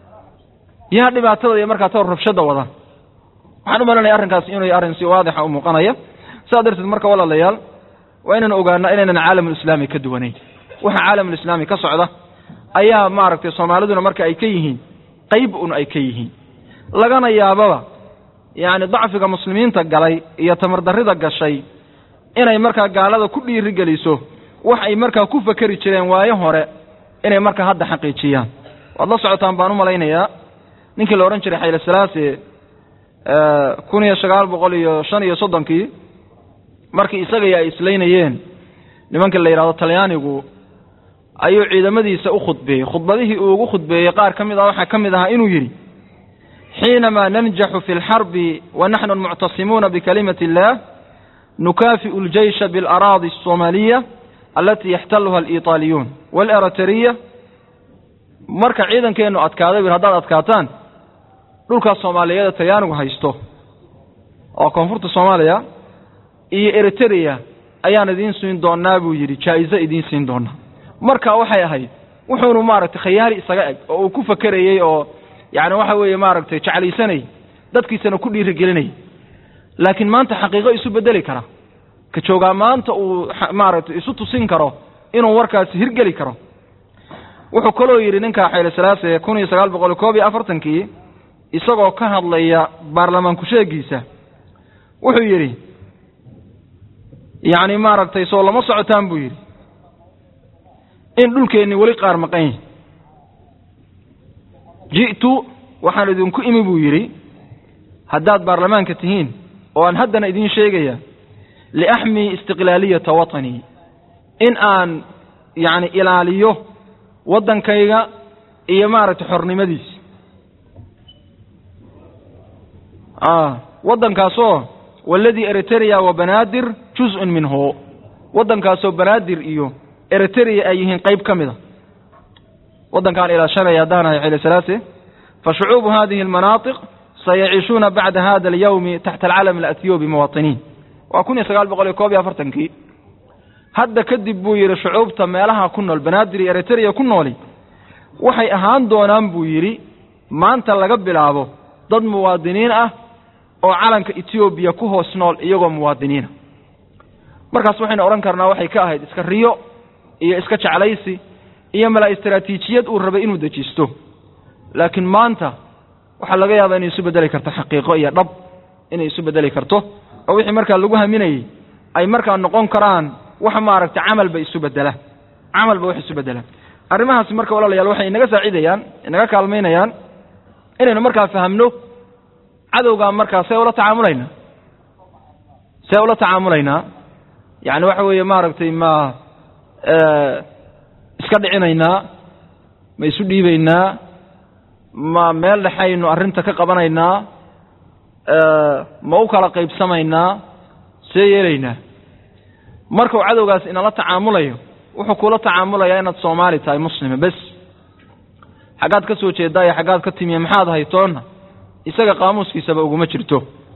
yaa dhibaatada iyo markaa tawr rabshada wada waxaan u malanaya arrinkaas inuu arrin si waadixa u muuqanaya sidaa darteed marka walaalayaal waa inaan ogaana inaynan caalamulislaami ka duwanayn waxa caalamulislaami ka socda ayaa maaragtay soomaaliduna marka ay ka yihiin qayb un ay ka yihiin lagana yaababa yacni dacfiga muslimiinta galay iyo tamardarrida gashay inay markaa gaalada ku dhiiri geliso wax ay markaa ku fakeri jireen waayo hore inay markaa hadda xaqiijiyaan waad la socotaan baan u malaynayaa ninkii la odhan jiray xayle salaase kun iyo sagaal boqol iyo shan iyo soddonkii markii isagaiyo ay islaynayeen nimankii la yidhahdo talyaanigu ayuu ciidamadiisa u khudbeeyey khudbadihii uu ugu khudbeeyey qaar ka mid ah waxaa ka mid ahaa inuu yidhi xiinamaa nanjaxu fi lxarbi wa naxnu muctasimuuna bikalimati illah nukaafi'u ljeysha bialaraadi alsoomaaliya alatii yaxtaluha aliitaaliyuun waaleritariya marka ciidankeennu adkaaday wir haddaad adkaataan dhulkaas soomaaliyeeda talyaanigu haysto oo koonfurta soomaaliya iyo eritereya ayaan idiin siin doonaa buu yidhi jaa'izo idiin siin doonaa marka waxay ahayd wuxuunu maaragtay khayaali isaga eg oo uu ku fakerayey oo yacni waxa weeye maaragtay jeclaysanay dadkiisana ku dhiirigelinay laakiin maanta xaqiiqo isu bedeli kara ka joogaa maanta uu maaragtay isu tusin karo inuu warkaasi hirgeli karo wuxuu kaloo yidhi ninka xayle salaase kun iyo sagaal boqol koob iyo afartankii isagoo ka hadlaya baarlamaan ku-sheegiisa wuxuu yidhi yacni maaragtay soo lama socotaan buu yidhi in dhulkeenni weli qaar maqan yahi ji'tu waxaan idinku imi buu yidhi haddaad baarlamaanka tihiin oo aan haddana idiin sheegaya liaxmii istiqlaaliyata watanii in aan yacni ilaaliyo waddankayga iyo maaragtay xornimadiisa waddankaasoo waladii eritereya wa banaadir juz-un minhu waddankaasoo banaadir iyo eritereya ay yihiin qayb ka mida waddankaan ilaashanaya haddaanahay xile salaase fa shucuubu hadihi almanaatiq sayaciishuuna bacda hada alyawmi taxta alcalam alathiyoobi muwaatiniin waa kun iyo sagaal boqol iyo koob iyo afartankii hadda kadib buu yidhi shucuubta meelaha ku nool banaadir iyo eritereya ku nooli waxay ahaan doonaan buu yidhi maanta laga bilaabo dad muwaadiniin ah oo calanka etoobiya ku hoos nool iyagoo muwaadiniina markaas waxaynu odhan karnaa waxay ka ahayd iska riyo iyo iska jeclaysi iyo mala istaraatiijiyad uu rabay inuu dejisto laakiin maanta waxaa laga yaabaa inay isu beddeli karto xaqiiqo iyo dhab inay isu beddeli karto oo wixii markaa lagu haminayey ay markaa noqon karaan wax maaragtay camalba isu bedela camalba wax isu bedela arrimahaasi marka walaalayaal waxay inaga saacidayaan inaga kaalmaynayaan inaynu markaa fahamno cadowgaa markaa see ula tacaamulaynaa see ula tacaamulaynaa yacni waxa weeye maaragtay ma iska dhicinaynaa ma isu dhiibaynaa ma meel dhexaynu arrinta ka qabanaynaa ma u kala qaybsamaynaa see yeelaynaa markuu cadowgaas inala tacaamulayo wuxuu kula tacaamulayaa inaad soomaali tahay muslima bes xaggaad ka soo jeedaa iyo xaggaad ka timiya maxaad haytoonna isaga qaamuuskiisaba uguma jirto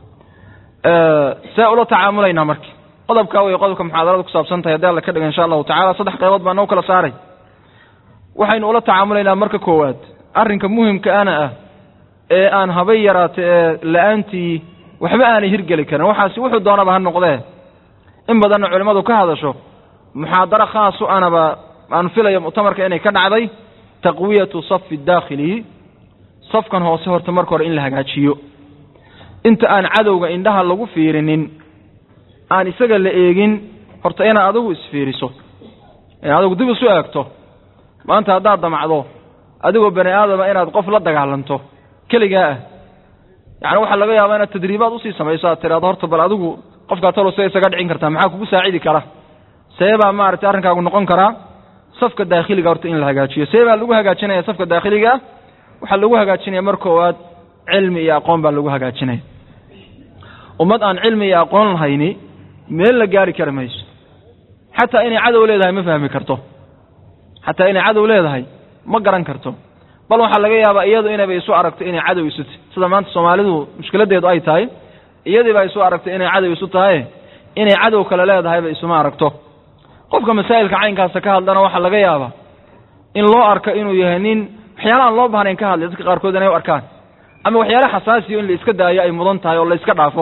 see ula tacaamulaynaa marka qodobkaa wey qodobka muxaadarada ku saabsan tahay haddii alla ka dhiga insha allahu tacala saddex qaybood baa noo kala saaray waxaynu ula tacaamulaynaa marka koowaad arrinka muhimka ana ah ee aan habay yaraata ee la-aantii waxba aanay hirgeli karin waxaasi wuxuu doonaba ha noqdee in badanna culimmadu ka hadasho muxaadaro khaasu anaba aan filayo muctamarka inay ka dhacday taqwiyatu safi daakhili safkan hoose horta marka hore in la hagaajiyo inta aan cadowga indhaha lagu fiirinin aan isaga la eegin horta inaad adigu isfiiriso inaad adigu dib isu eegto maanta haddaad damacdo adigoo bani aadama inaad qof la dagaalanto keligaa ah yacni waxaa laga yaabaa inaad tadriibaad usii samayso aad tiraado horta bal adigu qofkaa talo see isaga dhicin kartaa maxaa kugu saacidi kara see baa maaragtay arrinkaagu noqon karaa safka daakhiliga horta in la hagaajiyo see baa lagu hagaajinaya safka daakhiliga ah waxaa lagu hagaajinaya mar koowaad cilmi iyo aqoon baa lagu hagaajinaya ummad aan cilmi iyo aqoon lahayni meel la gaari kari mayso xataa inay cadow leedahay ma fahmi karto xataa inay cadow leedahay ma garan karto bal waxaa laga yaabaa iyadu inayba isu aragto inay cadow isu tahy sida maanta soomaalidu mushkiladeedu ay tahay iyadiibaa isu aragto inay cadow isu tahay inay cadow kale leedahayba isuma aragto qofka masaa'ilka caynkaasa ka hadlana waxaa laga yaabaa in loo arko inuu yahay nin waxyaala aan loo bahnayn ka hadlay dadka qaarkood inay u arkaan ama waxyaala xasaasiyo in la iska daayo ay mudan tahay oo la iska dhaafo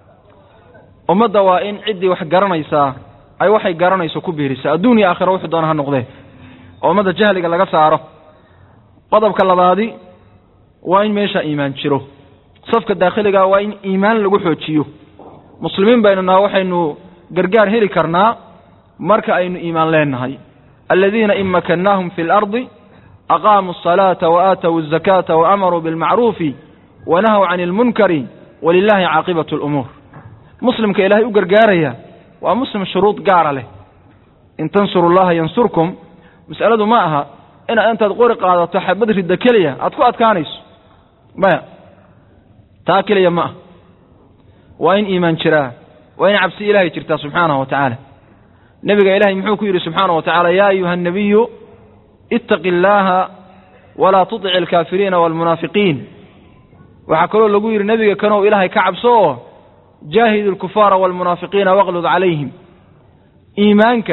ummadda waa in ciddii wax garanaysaa ay waxay garanayso ku biirisa adduun iyo aakhira wuxuu doona ha noqdee oo ummadda jahliga laga saaro qodobka labaadi waa in meesha iimaan jiro safka daakhiliga waa in iimaan lagu xoojiyo muslimiin baynu naha waxaynu gargaar heli karnaa marka aynu iimaan leenahay aladiina in makannaahum fi اlardi aqaamuu الصalaata waaatawu الzakaata waamaruu biاlmacruufi wanahaw can اlmunkari walilahi caaqibaة اlumuur muslimka ilaahay u gargaaraya waa muslim shuruud gaara leh in tansuru llaha yansurkum mas'aladu ma aha inaad intaad qori qaadato xabad ridda keliya aad ku adkaanayso maya taa keliya ma ah waa in iimaan jiraa waa in cabsi ilaahay jirtaa subxaanahu wa tacaala nebiga ilaahay muxuu ku yidhi subxaanahu wa tacaala yaa ayuha annabiyu ittaqi illaaha walaa tutic alkaafiriina waalmunaafiqiin waxaa kaloo lagu yidhi nebiga kanow ilaahay ka cabso oo jaahid alkufaara waalmunaafiqiina waqlud calayhim iimaanka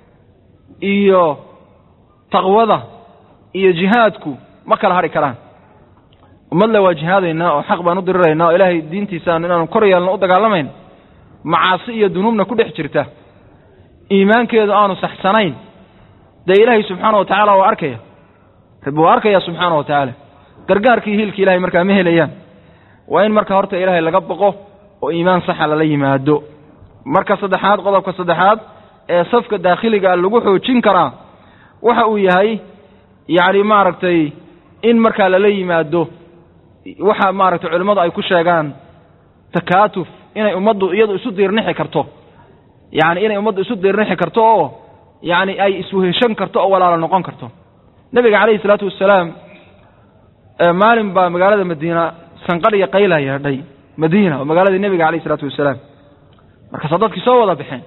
iyo taqwada iyo jihaadku ma kala hadhi karaan ummadle waa jihaadaynaa oo xaq baan u diriraynaa oo ilaahay diintiisaan inaanu kor yeelno u dagaalamayn macaasi iyo dunuubna ku dhex jirta iimaankeedu aanu saxsanayn dee ilaahay subxaana wa tacaala waa arkaya rabbi waa arkaya subxaana wa tacaala gargaarkii hiilkii ilahay markaa ma helayaan waa in marka horta ilaahay laga boqo oo iimaan saxa lala yimaado marka saddexaad qodobka saddexaad ee safka daakhiliga lagu xoojin karaa waxa uu yahay yacni maaragtay in markaa lala yimaado waxa maaragtay culimmadu ay ku sheegaan takaatuf inay ummaddu iyadu isu diirnixi karto yacni inay ummaddu isu diirnixi karto oo yacni ay isweheshan karto oo walaalo noqon karto nebiga calayhi isalaatu wassalaam maalin baa magaalada madiina sanqadhiya qayla yeedhay madiina oo magaaladii nebiga calayhi isalaatu wassalaam markaasaa dadkii soo wada baxeen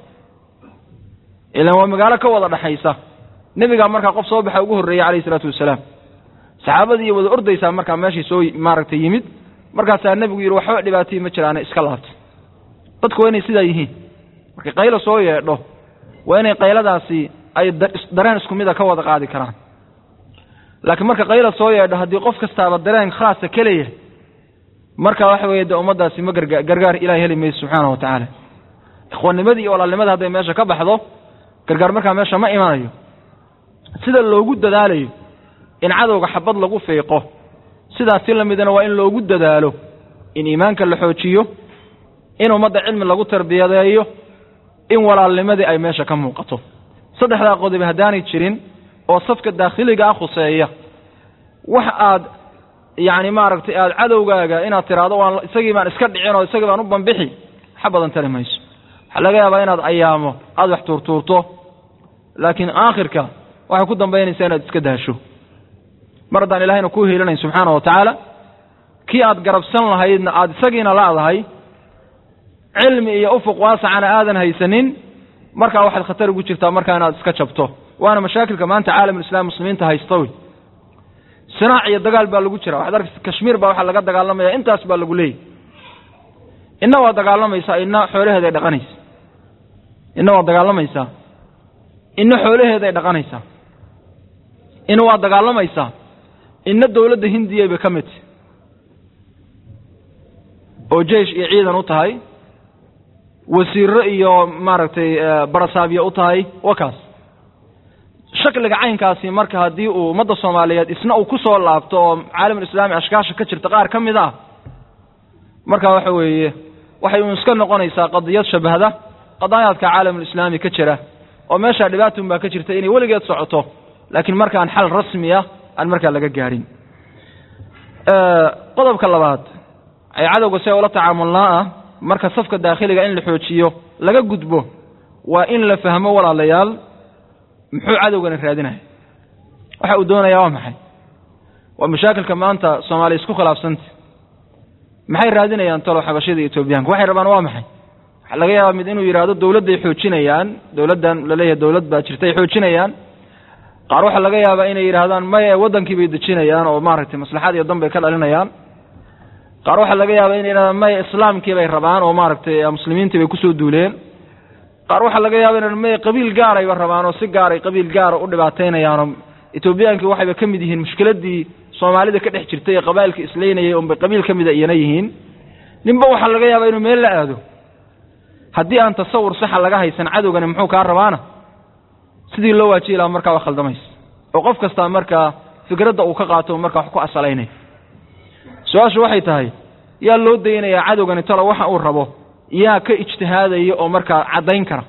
ilaan waa magaalo ka wada dhaxaysa nebigaa markaa qof soo baxa ugu horreeyey calayhi isalaatu wassalaam saxaabadii wada ordaysaa markaa meeshii soo maaragtay yimid markaasaa nebigu yidhi waxba dhibaatayii ma jiraane iska laabta dadku waa inay sidaa yihiin markay qaylo soo yeedho waa inay qayladaasi ay dareen isku mida ka wada qaadi karaan laakiin marka qayla soo yeedho haddii qof kastaaba dareen khaasa kaleya marka waxa weeye dee ummaddaasi ma garga gargaar ilahay heli mayso subxaana wa tacaala ikhwaannimadii iyo walaalnimadii hadday meesha ka baxdo gargaar markaa meesha ma imanayo sida loogu dadaalayo in cadowga xabad lagu fiiqo sidaas si la midana waa in loogu dadaalo in iimaanka la xoojiyo in ummadda cilmi lagu tarbiyadeeyo in walaalnimadii ay meesha ka muuqato saddexdaa qodob haddaanay jirin oo safka daakhiliga ah khuseeya wax aad yacni maaragtay aada cadowgaaga inaad tiraahdo waan isagii baan iska dhicin oo isagii baan u bambixi waxa badan tari mayso waxaa laga yaabaa inaad ayaamo aada wax tuurtuurto laakiin aakhirka waxay ku dambaynaysaa inaad iska daasho mar haddaan ilahayna kuu hiilinayn subxaana wa tacaala kii aad garabsan lahaydna aada isagiina laadahay cilmi iyo ufuq waasacana aadan haysanin markaa waxaad khatar ugu jirtaa markaa inaad iska jabto waana mashaakilka maanta caalamulislaam muslimiinta haysta wey sinaac iyo dagaal baa lagu jira waxaad arkaysa kashmiir baa waxaa laga dagaalamaya intaas baa lagu leeyay inna waa dagaalamaysaa inna xoolaheeday dhaqanaysa inna waa dagaalamaysaa inna xoolaheeday dhaqanaysaa inna waa dagaalamaysaa inna dowladda hindiya bay ka mid oo jeish iyo ciidan u tahay wasiiro iyo maaragtay barasaabyo u tahay wa kaas shakliga caynkaasi marka haddii uu ummadda soomaaliyeed isna uu ku soo laabto oo caalamulislaami ashkaasha ka jirta qaar ka mid ah marka waxa weeye waxay uun iska noqonaysaa qadiyad shabahda qadaayaadka caalamulislaami ka jira oo meeshaa dhibaatun baa ka jirta inay weligeed socoto laakiin markaan xal rasmi ah aan markaa laga gaadhin qodobka labaad ay cadowga si ula tacaamulnaa ah marka safka daakhiliga in la xoojiyo laga gudbo waa in la fahmo walaalayaal muxuu cadowgani raadinaya waxa uu doonayaa waa maxay waa mashaakilka maanta soomaaliya isku khilaafsanta maxay raadinayaan talo xabashida etoobiyaanka waxay rabaan waa maxay waxaa laga yaabaa mid inuu yidhaahdo dawladday xoojinayaan dawladdan laleeyahay dawlad baa jirta ay xoojinayaan qaar waxaa laga yaabaa inay yidhaahdaan maya waddankii bay dejinayaan oo maaragtay maslaxad iyo dan bay ka dhalinayaan qaar waxaa laga yaabaa inay yidhahdaan maya islaamkii bay rabaan oo maaragtay muslimiintii bay kusoo duuleen qaar waxaa laga yaaba inay maya qabiil gaarayba rabaan oo si gaaray qabiil gaara u dhibaataynayaanoo etoobiyaankii waxayba ka mid yihiin mushkiladii soomaalida ka dhex jirtay ee qabaa'ilka isleynayay unbay qabiil ka mida iyana yihiin ninba waxaa laga yaabaa inuu meel la aado haddii aan tasawur saxa laga haysan cadowgani muxuu kaa rabaana sidii loo waajihi lahaa markaa waa khaldamaysa oo qof kastaa markaa fikradda uu ka qaato markaa wax ku asalaynay su-aashu waxay tahay yaa loo daynayaa cadowgani talo waxa uu rabo yaa ka ijtihaadaya oo markaa caddayn kara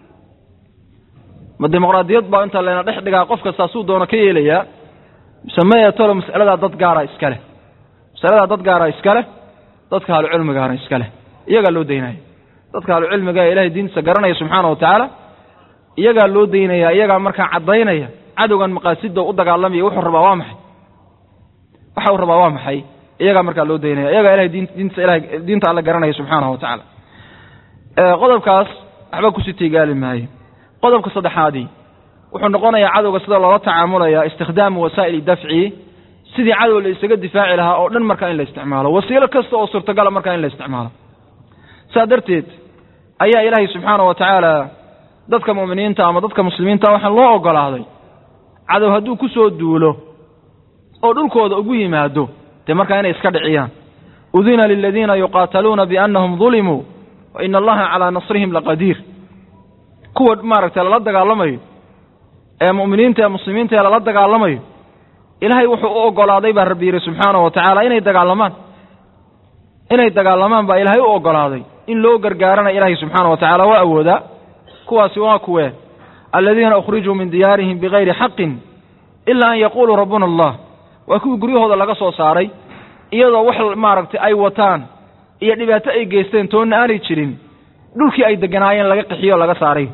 ma dimuqraadiyad baa inta layna dhex dhigaa qof kastaa suu doono ka yeelayaa mise maya talo mas'aladaa dad gaara iska leh masaladaa dad gaara iska leh dadka ahlucilmigaana iska leh iyagaa loo daynaya dadka ahlucilmiga ee ilahay diintiisa garanaya subxaana wa tacaala iyagaa loo daynaya iyagaa markaa caddaynaya cadowgan maqaasida u dagaalamaya wuxuu rabaa waa maxay waxa uu rabaa waa maxay iyagaa markaa loo daynaya iyagaa ilahay diin diinta ilahay diinta alle garanaya subxaanahu wa tacaala qodobkaas waxba kusii tiigaali maayo qodobka saddexaadii wuxuu noqonayaa cadowga sida loola tacaamulaya istikhdaamu wasaa'ili dafci sidii cadow la isaga difaaci lahaa oo dhan markaa in la isticmaalo wasiilo kasta oo suurtagala markaa in la isticmaalo saa darteed ayaa ilaahay subxaana wa tacaala dadka mu'miniinta ama dadka muslimiinta waxaa loo ogolaaday cadow hadduu ku soo duulo oo dhulkooda ugu yimaado dee markaa inay iska dhiciyaan udina liladiina yuqaataluuna biannahum dulimuu wa ina allaha calaa nasrihim laqadiir kuwa maaragtay lala dagaalamayo ee mu'miniinta ee muslimiinta ee lala dagaalamayo ilaahay wuxuu u ogolaaday baa rabbi yidhi subxaana wa tacaala inay dagaalamaan inay dagaalamaan baa ilaahay u ogolaaday in loo gargaarana ilaahay subxaana wa tacala waa awoodaa kuwaasi waa kuwee aladiina ukhrijuu min diyaarihim bigayri xaqin ilaa an yaquuluu rabbuna allah waa kuwii guryahooda laga soo saaray iyadoo wax maaragtay ay wataan iyo dhibaato ay geysteen toonna aanay jirin dhulkii ay deganaayeen laga qixiyo o laga saaray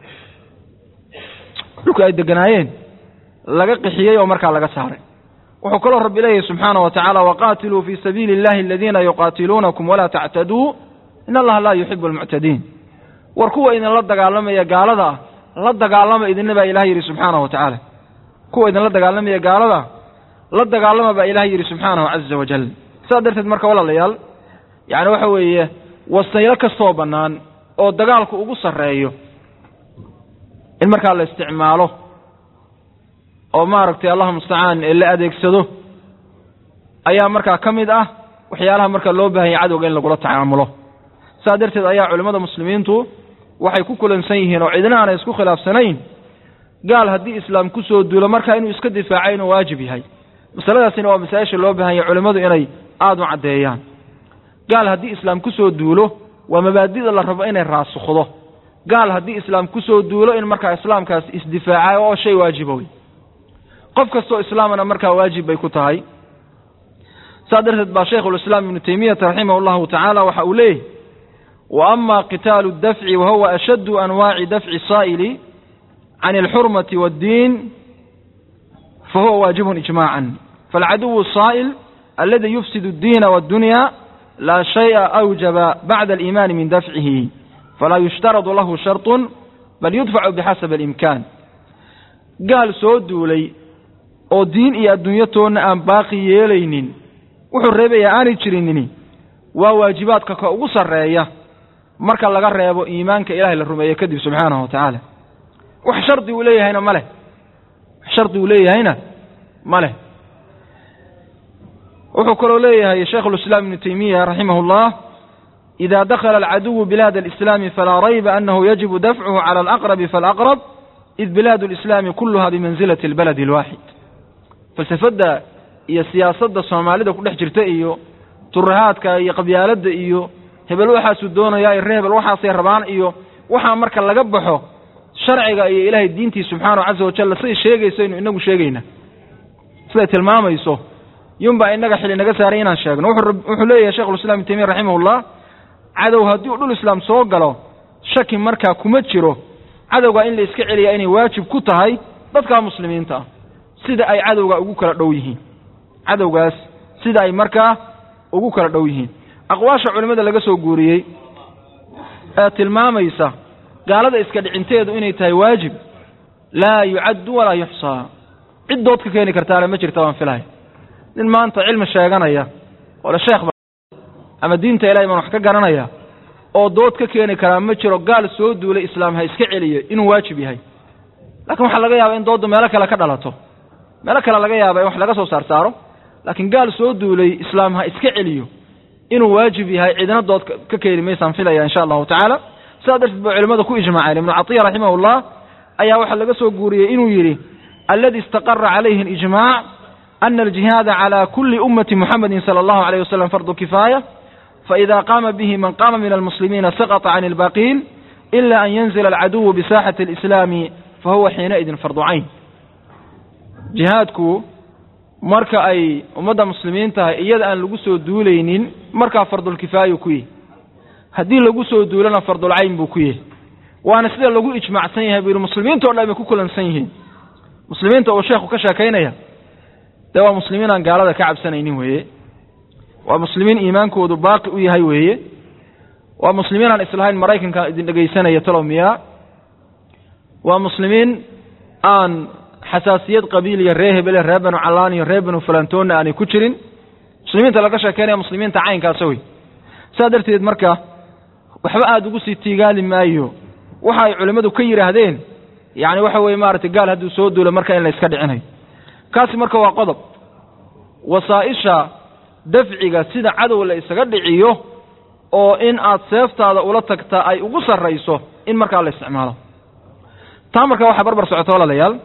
dhulkii ay deganaayeen laga qixiyey oo markaa laga saaray wuxuu kaloo rabbi leeyahy subxaana wa tacaala waqaatiluu fii sabiili illahi aladiina yuqaatiluunakum walaa tactaduu in allaha laa yuxibu almuctadiin war kuwa idinla dagaalamaya gaalada ah la dagaalama idinna baa ilaah yidhi subxaanahu wa tacaala kuwa idinla dagaalamaya gaalada la dagaalama baa ilaah yidhi subxaanahu caza wajal saas darteed marka walaalayaal yacni waxa weeye wasaylo kastoo bannaan oo dagaalku ugu sarreeyo in markaa la isticmaalo oo maaragtay allahu mustacaan ee la adeegsado ayaa markaa ka mid ah waxyaalaha marka loo baahanya cadowga in lagula tacaamulo saas darteed ayaa culimmada muslimiintu waxay ku kulansan yihiin oo cidna aanay isku khilaafsanayn gaal haddii islaam ku soo duulo markaa inuu iska difaaco inuu waajib yahay masaladaasina waa masaa-isha loo baahanya culimmadu inay aada u caddeeyaan gaal haddii islaam ku soo duulo waa mabaadida la rabo inay raasukhdo gaal haddii islaam ku soo duulo in markaa islaamkaas isdifaacayo oo shay waajiba wey qof kastoo islaamana markaa waajib bay ku tahay saas darteed baa shaykhulislaam ibnu taymiyata raximah llahu tacaala waxa uu leeyahy wa ama qitaalu dafci wa huwa ashaddu anwaaci dafci saa'ili can alxurmati waaddiin fa huwa waajibun ijmaacan faalcaduwu saa'il aladi yufsidu addiina waaddunya laa shay'a awjaba bacda aliimaani min dafcihi falaa yushtaradu lahu sharطun bal yudfacu bixasabi alimkaan gaal soo duulay oo diin iyo adduunyo toonna aan baaqi yeelaynin wuxuu reebayaa aanay jirinini waa waajibaadka ka ugu sarreeya marka laga reebo iimaanka ilaahay la rumeeye kadib subxaanahu wa tacaala wax shardi uu leeyahayna ma leh wax shardi uu leeyahayna ma leh wuxuu kaloo leeyahay shaykhulislaam ibnu taymiya raximah اllah ida dakla alcaduwu bilaad alislaami falaa rayba anahu yajibu dafcuhu cala alaqrabi falaqrab id bilaad alislaami kuluha bimanzilati albaladi alwaaxid falsafadda iyo siyaasadda soomaalida ku dhex jirta iyo turahaadka iyo qabyaaladda iyo hebel waxaasuu doonayaa iyo ree hebel waxaasay rabaan iyo waxaa marka laga baxo sharciga iyo ilaahay diintii subxaanahu caza wajal siday sheegaysaynu inagu sheegayna siday tilmaamayso yunbaa inaga xili naga saaray inaan sheegno wuxuu leeyahay shekhulislam ibn taymiya raximahullah cadow haddii uu dhul islaam soo galo shaki markaa kuma jiro cadowgaa in la iska celiyaa inay waajib ku tahay dadka muslimiinta ah sida ay cadowga ugu kala dhow yihiin cadowgaas sida ay markaa ugu kala dhow yihiin aqwaasha culimmada laga soo guuriyey ee tilmaamaysa gaalada iska dhicinteedu inay tahay waajib laa yucaddu walaa yuxsaa cid dood ka keeni kartaana ma jirta waan filahay nin maanta cilmi sheeganaya ole sheekh ba ama diinta ilahay baan wax ka garanaya oo dood ka keeni karaa ma jiro gaal soo duulay islaam ha iska celiyo inuu waajib yahay laakiin waxaa laga yaaba in dooddu meelo kale ka dhalato meelo kale laga yaaba in wax laga soo saar saaro laakiin gaal soo duulay islaam ha iska celiyo inuu waajib yahay cidina dood ka keeni maysaan filaya insha allahu tacaala sidaa darteed ba culimmada ku ijmaaceen ibnu catiya raximahullah ayaa waxaa laga soo guuriyey inuu yidhi aladi istaqara calayhi alijmac ana aljihaada cala kuli ummati muxamedin sala allahu alayh wasalam fardu kifaaya faida qaama bihi man qaama min almuslimiina saqطa can ilbaqiin ila an yanzila alcaduwu bisaaxati alislaami fahuwa xiinaidin fardu cayn jihaadku marka ay ummadda muslimiin tahay iyada aan lagu soo duulaynin markaa fardulkifaayu ku yihi haddii lagu soo duulana fardulcayn buu ku yihi waana sida lagu ijmaacsan yahay buu yihi muslimiinta o dhan bay ku kulansan yihiin muslimiinta uu sheekhu ka sheekaynaya dee waa muslimiin aan gaalada ka cabsanaynin weeye waa muslimiin iimaankoodu baaqi u yahay weeye waa muslimiin aan islahayn maraykanka idin dhegaysanaya talow miyaa waa muslimiin aan xasaasiyad qabiiliya ree hebele ree banu callaan iyo ree banu fulantoonna aanay ku jirin muslimiinta laga sheekeynaya muslimiinta caynkaasa wey saa darteed marka waxba aada ugu sii tiigaali maayo waxa ay culimmadu ka yidhaahdeen yacni waxa weeye maaragtay gaal hadduu soo duulo marka in la iska dhicinayo kaasi marka waa qodob wasaa'isha dafciga sida cadow la isaga dhiciyo oo in aad seeftaada ula tagtaa ay ugu sarrayso in markaa la isticmaalo taa marka waxaa barbar socota walaalayaal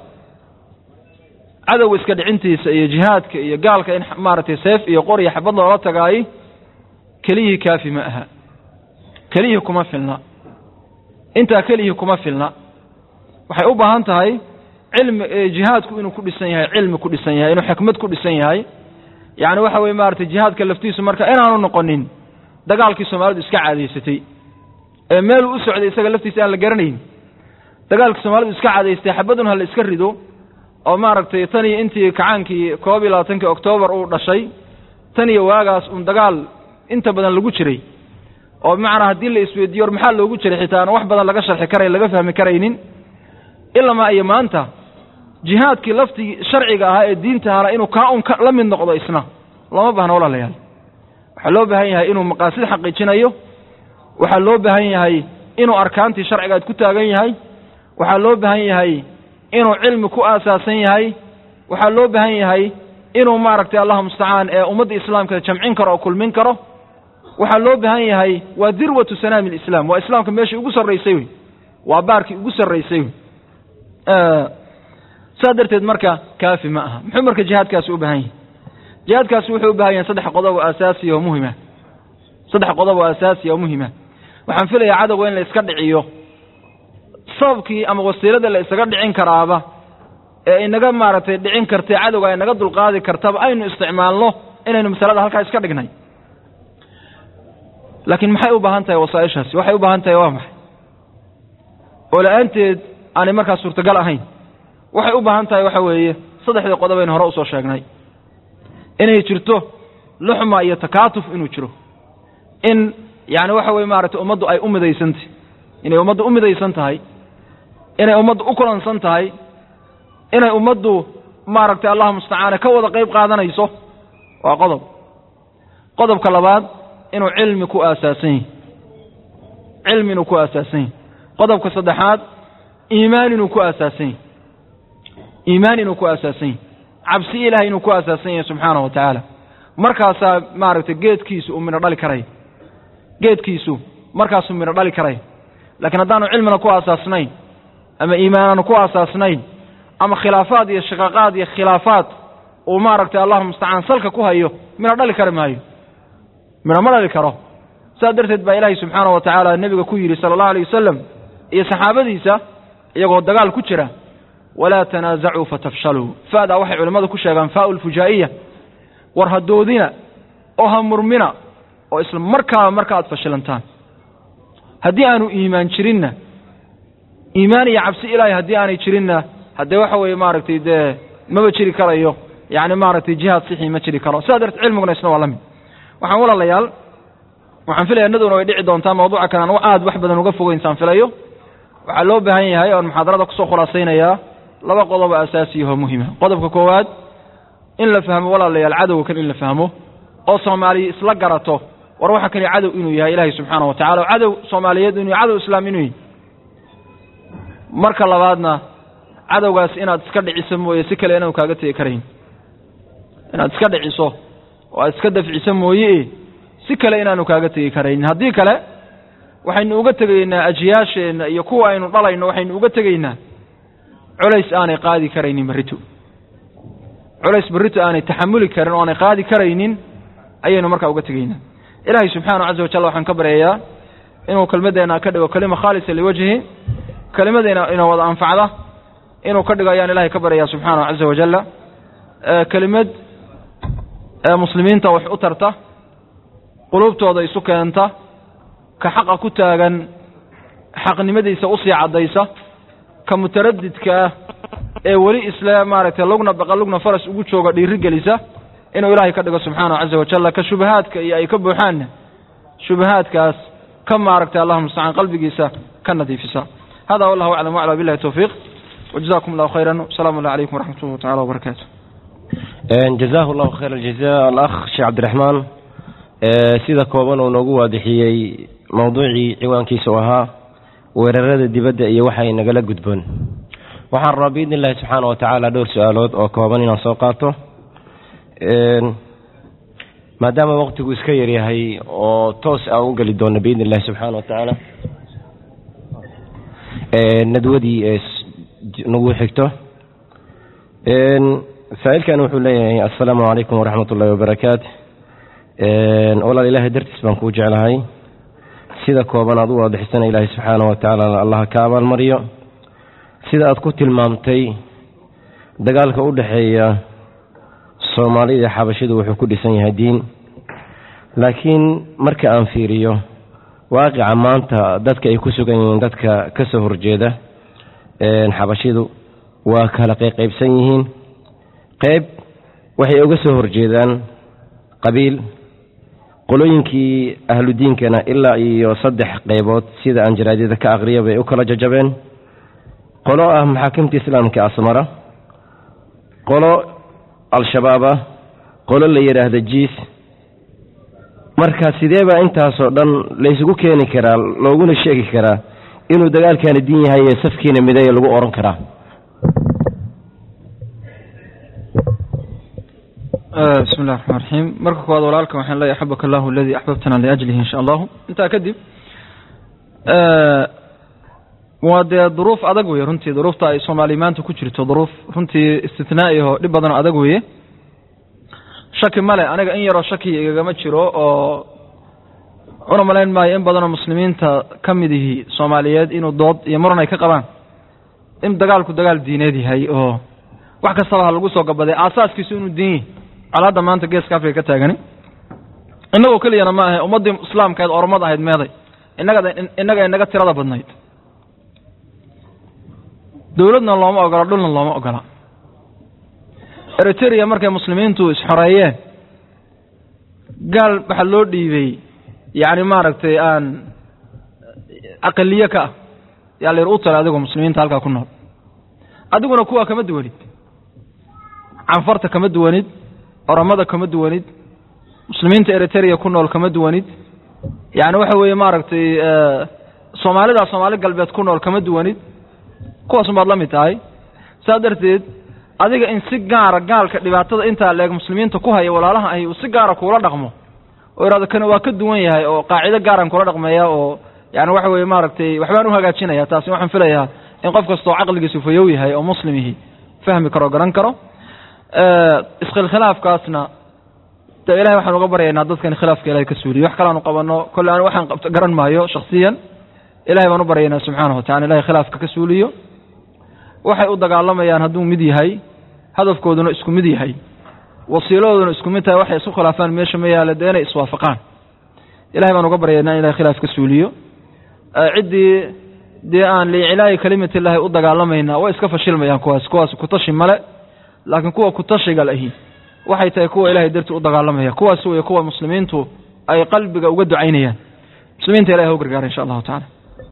cadowga iska dhicintiisa iyo jihaadka iyo gaalka in maaragtay seef iyo qor iyo xabad loola tagaay keliyihii kaafi ma aha keliyihii kuma filna intaa keliyihii kuma filna waxay u baahan tahay cilmi jihaadku inuu ku dhisan yahay cilmi ku dhisan yahay inuu xikmad ku dhisan yahay yacni waxa weye maaragtay jihaadka laftiisu marka inaanu noqonin dagaalkii soomaalidu iska caadaysatay ee meeluu u socday isaga laftiisa aan la garanayn dagaalkii soomaalidu iska caadaystay xabadun ha la iska rido oo maaragtay tan iyo intii kacaankii koob iyo labaatankii oktoobar uu dhashay tan iyo waagaas uun dagaal inta badan lagu jiray oo bimacnaa haddii la isweydiiyo or maxaa loogu jiray xitaa aan wax badan laga sharxi karay laga fahmi karaynin ilamaa iyo maanta jihaadkii laftigii sharciga ahaa ee diinta ahaana inuu kaa un la mid noqdo isna lama baahna walaalayaal waxaa loo baahan yahay inuu maqaasid xaqiijinayo waxaa loo baahan yahay inuu arkaantii sharcigaad ku taagan yahay waxaa loo baahan yahay inuu cilmi ku aasaasan yahay waxaa loo baahan yahay inuu maaragtay allahu mustacaan ee ummadda islaamka jamcin karo oo kulmin karo waxaa loo baahan yahay waa dirwatu sanaami lislaam waa islaamka meeshii ugu sarraysay wey waa baarkii ugu sarraysay wey saa darteed marka kaafi ma aha muxuu marka jihaadkaasi u baahan yahay jihaadkaasi wuxuu u baahan yahay saddex qodob oo asaasiya oo muhima saddex qodob oo asaasiya oo muhima waxaan filayaa cadowga in la iska dhiciyo sababkii ama wasiilada la isaga dhicin karaaba ee inaga maaragtay dhicin kartay cadowga inaga dulqaadi kartaba aynu isticmaalno inaynu masalada halkaa iska dhignay laakiin maxay u baahan tahay wasaaishaasi waxay u baahan tahay waa maxay oo la-aanteed aanay markaa suurtagal ahayn waxay u baahan tahay waxa weeye saddexdii qodob aynu hore usoo sheegnay inay jirto luxma iyo takaatuf inuu jiro in yani waxa weye maaragtay ummaddu ay u midaysantahy inay ummaddu u midaysan tahay inay ummaddu u kulansan tahay inay ummaddu maaragtay allahu mustacaane ka wada qayb qaadanayso waa qodob qodobka labaad inuu cilmi ku aasaasan yahy cilmi inuu ku aasaasan yahy qodobka saddexaad iimaan inuu ku aasaasan yahy iimaan inuu ku aasaasan yahy cabsi ilahay inuu ku aasaasan yahay subxaanahu wa tacaala markaasaa maaragtay geedkiisu uu midho dhali karaya geedkiisu markaasuu midho dhali karaya laakiin haddaanu cilmina ku aasaasnayn ama iimaanaanu ku aasaasnayn ama khilaafaad iyo shiqaaqaad iyo khilaafaad uu maaragtay allahu mustacaan salka ku hayo midho dhali kari maayo midho ma dhali karo saas darteed baa ilaahay subxaanahu wa tacaala nebiga ku yidhi sala allahu alayh wasalam iyo saxaabadiisa iyagoo dagaal ku jira walaa tanaasacuu fatafshaluu fa'daa waxay culimmadu ku sheegaan faa'u lfujaa'iya war ha doodina oo ha murmina oo isla markaaba marka aad fashilantaan haddii aanu iimaan jirinna iimaan iyo cabsi ilaahay haddii aanay jirinna haddee waxa weeye maaragtay dee maba jiri karayo yacni maaragtay jihaad sixii ma jiri karo sidaa darteed cilmiguna isna waa la mid waxaan walaalayaal waxaan filaya inaduna way dhici doontaa mawduuca kale aan aad wax badan uga fogeynsaan filayo waxaa loo baahan yahay oon muxaadarada kusoo khulaasaynayaa laba qodob oo asaasiyahoo muhima qodobka koowaad in la fahmo walaalayaal cadowga kan in la fahmo oo soomaaliya isla garato war waxa kani cadow inuu yahay ilaahay subxaana wa tacala oo cadow soomaaliyeed inuu cadow islaam inuu yahay marka labaadna cadowgaas inaad iska dhiciso mooye si kale inaanu kaaga tegi karayn inaad iska dhiciso oo aad iska dafciso mooye si kale inaanu kaaga tegi karaynin haddii kale waxaynu uga tegaynaa ajiyaasheenna iyo kuwa aynu dhalayno waxaynu uga tegaynaa culays aanay qaadi karaynin berrito culays berrito aanay taxamuli karin oo aanay qaadi karaynin ayaynu markaa uga tegaynaa ilaahay subxaanahu caza wajal waxaan ka baryayaa inuu kelmaddeena ka dhigo kelima khaalisa liwajhi kelimadeena ina wada anfacda inuu ka dhigo ayaan ilahay ka baryayaa subxaanahu caza wajalla kelimad muslimiinta wax u tarta qulubtooda isu keenta ka xaqa ku taagan xaqnimadiisa usii caddaysa ka mutaradidka ah ee weli isle maaragtay lugna baqa lugna faras ugu jooga dhiiri gelisa inuu ilaahay ka dhigo subxaanahu caza wajalla ka shubahaadka iyo ay ka buuxaanna shubahaadkaas ka maaragtay allahuma mustacaan qalbigiisa ka nadiifisa hada wallahu aclam wacla billahi towfiiq wajazakum allahu khayran wasalaamu allah calaykum waraxmat ullah tacala wabarakaatu jazaahu llahu khayr aljaza alakh sheekh cabdiraxmaan sida kooban uu noogu waadixiyey mowduucii ciwaankiisa u ahaa weerarada dibadda iyo waxay nagala gudboon waxaan rabaa biidni illahi subxaana wa tacaala dhowr su-aalood oo kooban inaan soo qaato maadaama waqtigu iska yaryahay oo toos aan u geli doono biidni illahi subxaana wa tacaala nadwadii ee nagu xigto saa-ilkan wuxuu leeyahay assalaamu calaykum waraxmat ullahi wabarakaatu walaal ilaahay dartiis baan kuu jeclahay sida kooban aad u waadixisana ilaahay subxaana wa tacaala allaha ka abaalmariyo sida aad ku tilmaamtay dagaalka u dhexeeya soomaalida xabashidu wuxuu ku dhisan yahay diin laakiin marka aan fiiriyo waaqica maanta dadka ay ku sugan yihiin dadka ka soo horjeeda xabashidu waa kala qayqaybsan yihiin qayb waxay uga soo horjeedaan qabiil qolooyinkii ahludiinkana ilaa iyo saddex qaybood sida aan jaraadyada ka aqriya bay u kala jajabeen qolo ah maxaakimta islaamka asmara qolo al-shabaab ah qolo la yidhaahda jiis marka sidee baa intaasoo dhan laysugu keeni karaa looguna sheegi karaa inuu dagaalkaani diin yahay ee safkiina mideeya lagu odhan karaa bismi illahi raxmaan raxiim marka koowaad walaalkan waxaan leeyahy axabaka allahu aladii axbabtana liajlihi insha allahu intaa kadib waa dee duruuf adag weye runtii duruufta ay soomaaliya maanta ku jirto duruuf runtii istitnaa'iho dhib badanoo adag weye shaki male aniga in yaroo shaki igagama jiro oo una malayn maayo in badanoo muslimiinta ka mid ihi soomaaliyeed inuu dood iyo muran ay ka qabaan in dagaalku dagaal diineed yahay oo wax kastaba ha lagu soo gabaday aasaaskiisu inuu diin yahy colaadda maanta geeska afrika ka taagani innagoo keliyana ma ahe ummaddii islaamkaed ormad ahayd meeday innaga innaga inaga tirada badnayd dowladna looma ogola dhulna looma ogola eriteria markay muslimiintu isxoreeyeen gaal waxaa loo dhiibay yacni maaragtay aan aqaliye ka ah yaa la yidhi u tala adigoo muslimiinta halkaa ku nool adiguna kuwaa kama duwanid canfarta kama duwanid oromada kama duwanid muslimiinta eriteria ku nool kama duwanid yacni waxa weeye maaragtay soomaalida soomaali galbeed ku nool kama duwanid kuwaasun baad la mid tahay saa darteed adiga in si gaara gaalka dhibaatada intaa leeg muslimiinta ku haya walaalaha ahi uu si gaara kuula dhaqmo oo ihahdo kani waa ka duwan yahay oo qaacido gaaran kula dhaqmeeya oo yani waxa weeye maaragtay waxbaan u hagaajinaya taasi waxaan filayaa in qof kastoo caqligiisu fayow yahay oo muslimihi fahmi karo garan karo iskhilkhilaafkaasna de ilahay waxaan uga baryaynaa dadkan khilaafka ilahay ka suuliyo wax kalaanu qabano kolle aan waxaan qabto garan maayo shaksiyan ilahay baan u baryaynaa subxaanahu watacala ilahay khilaafka ka suuliyo waxay u dagaalamayaan hadduu mid yahay hadafkooduna isku mid yahay wasiiladooduna isku mid tahay waxay isku khilaafaan meesha ma yaala dee inay iswaafaqaan ilahay baan uga baryaynaa in ilahay khilaaf ka suuliyo ciddii dee aan liicilaayi kalimati illaahi u dagaalamayna way iska fashilmayaan kuwaas kuwaas kutashi male laakiin kuwa kutashiga lahi waxay tahay kuwa ilahay dartii u dagaalamaya kuwaas wey kuwa muslimiintu ay qalbiga uga ducaynayaan muslimiinta ilahi ha u gargaara insha allahu tacala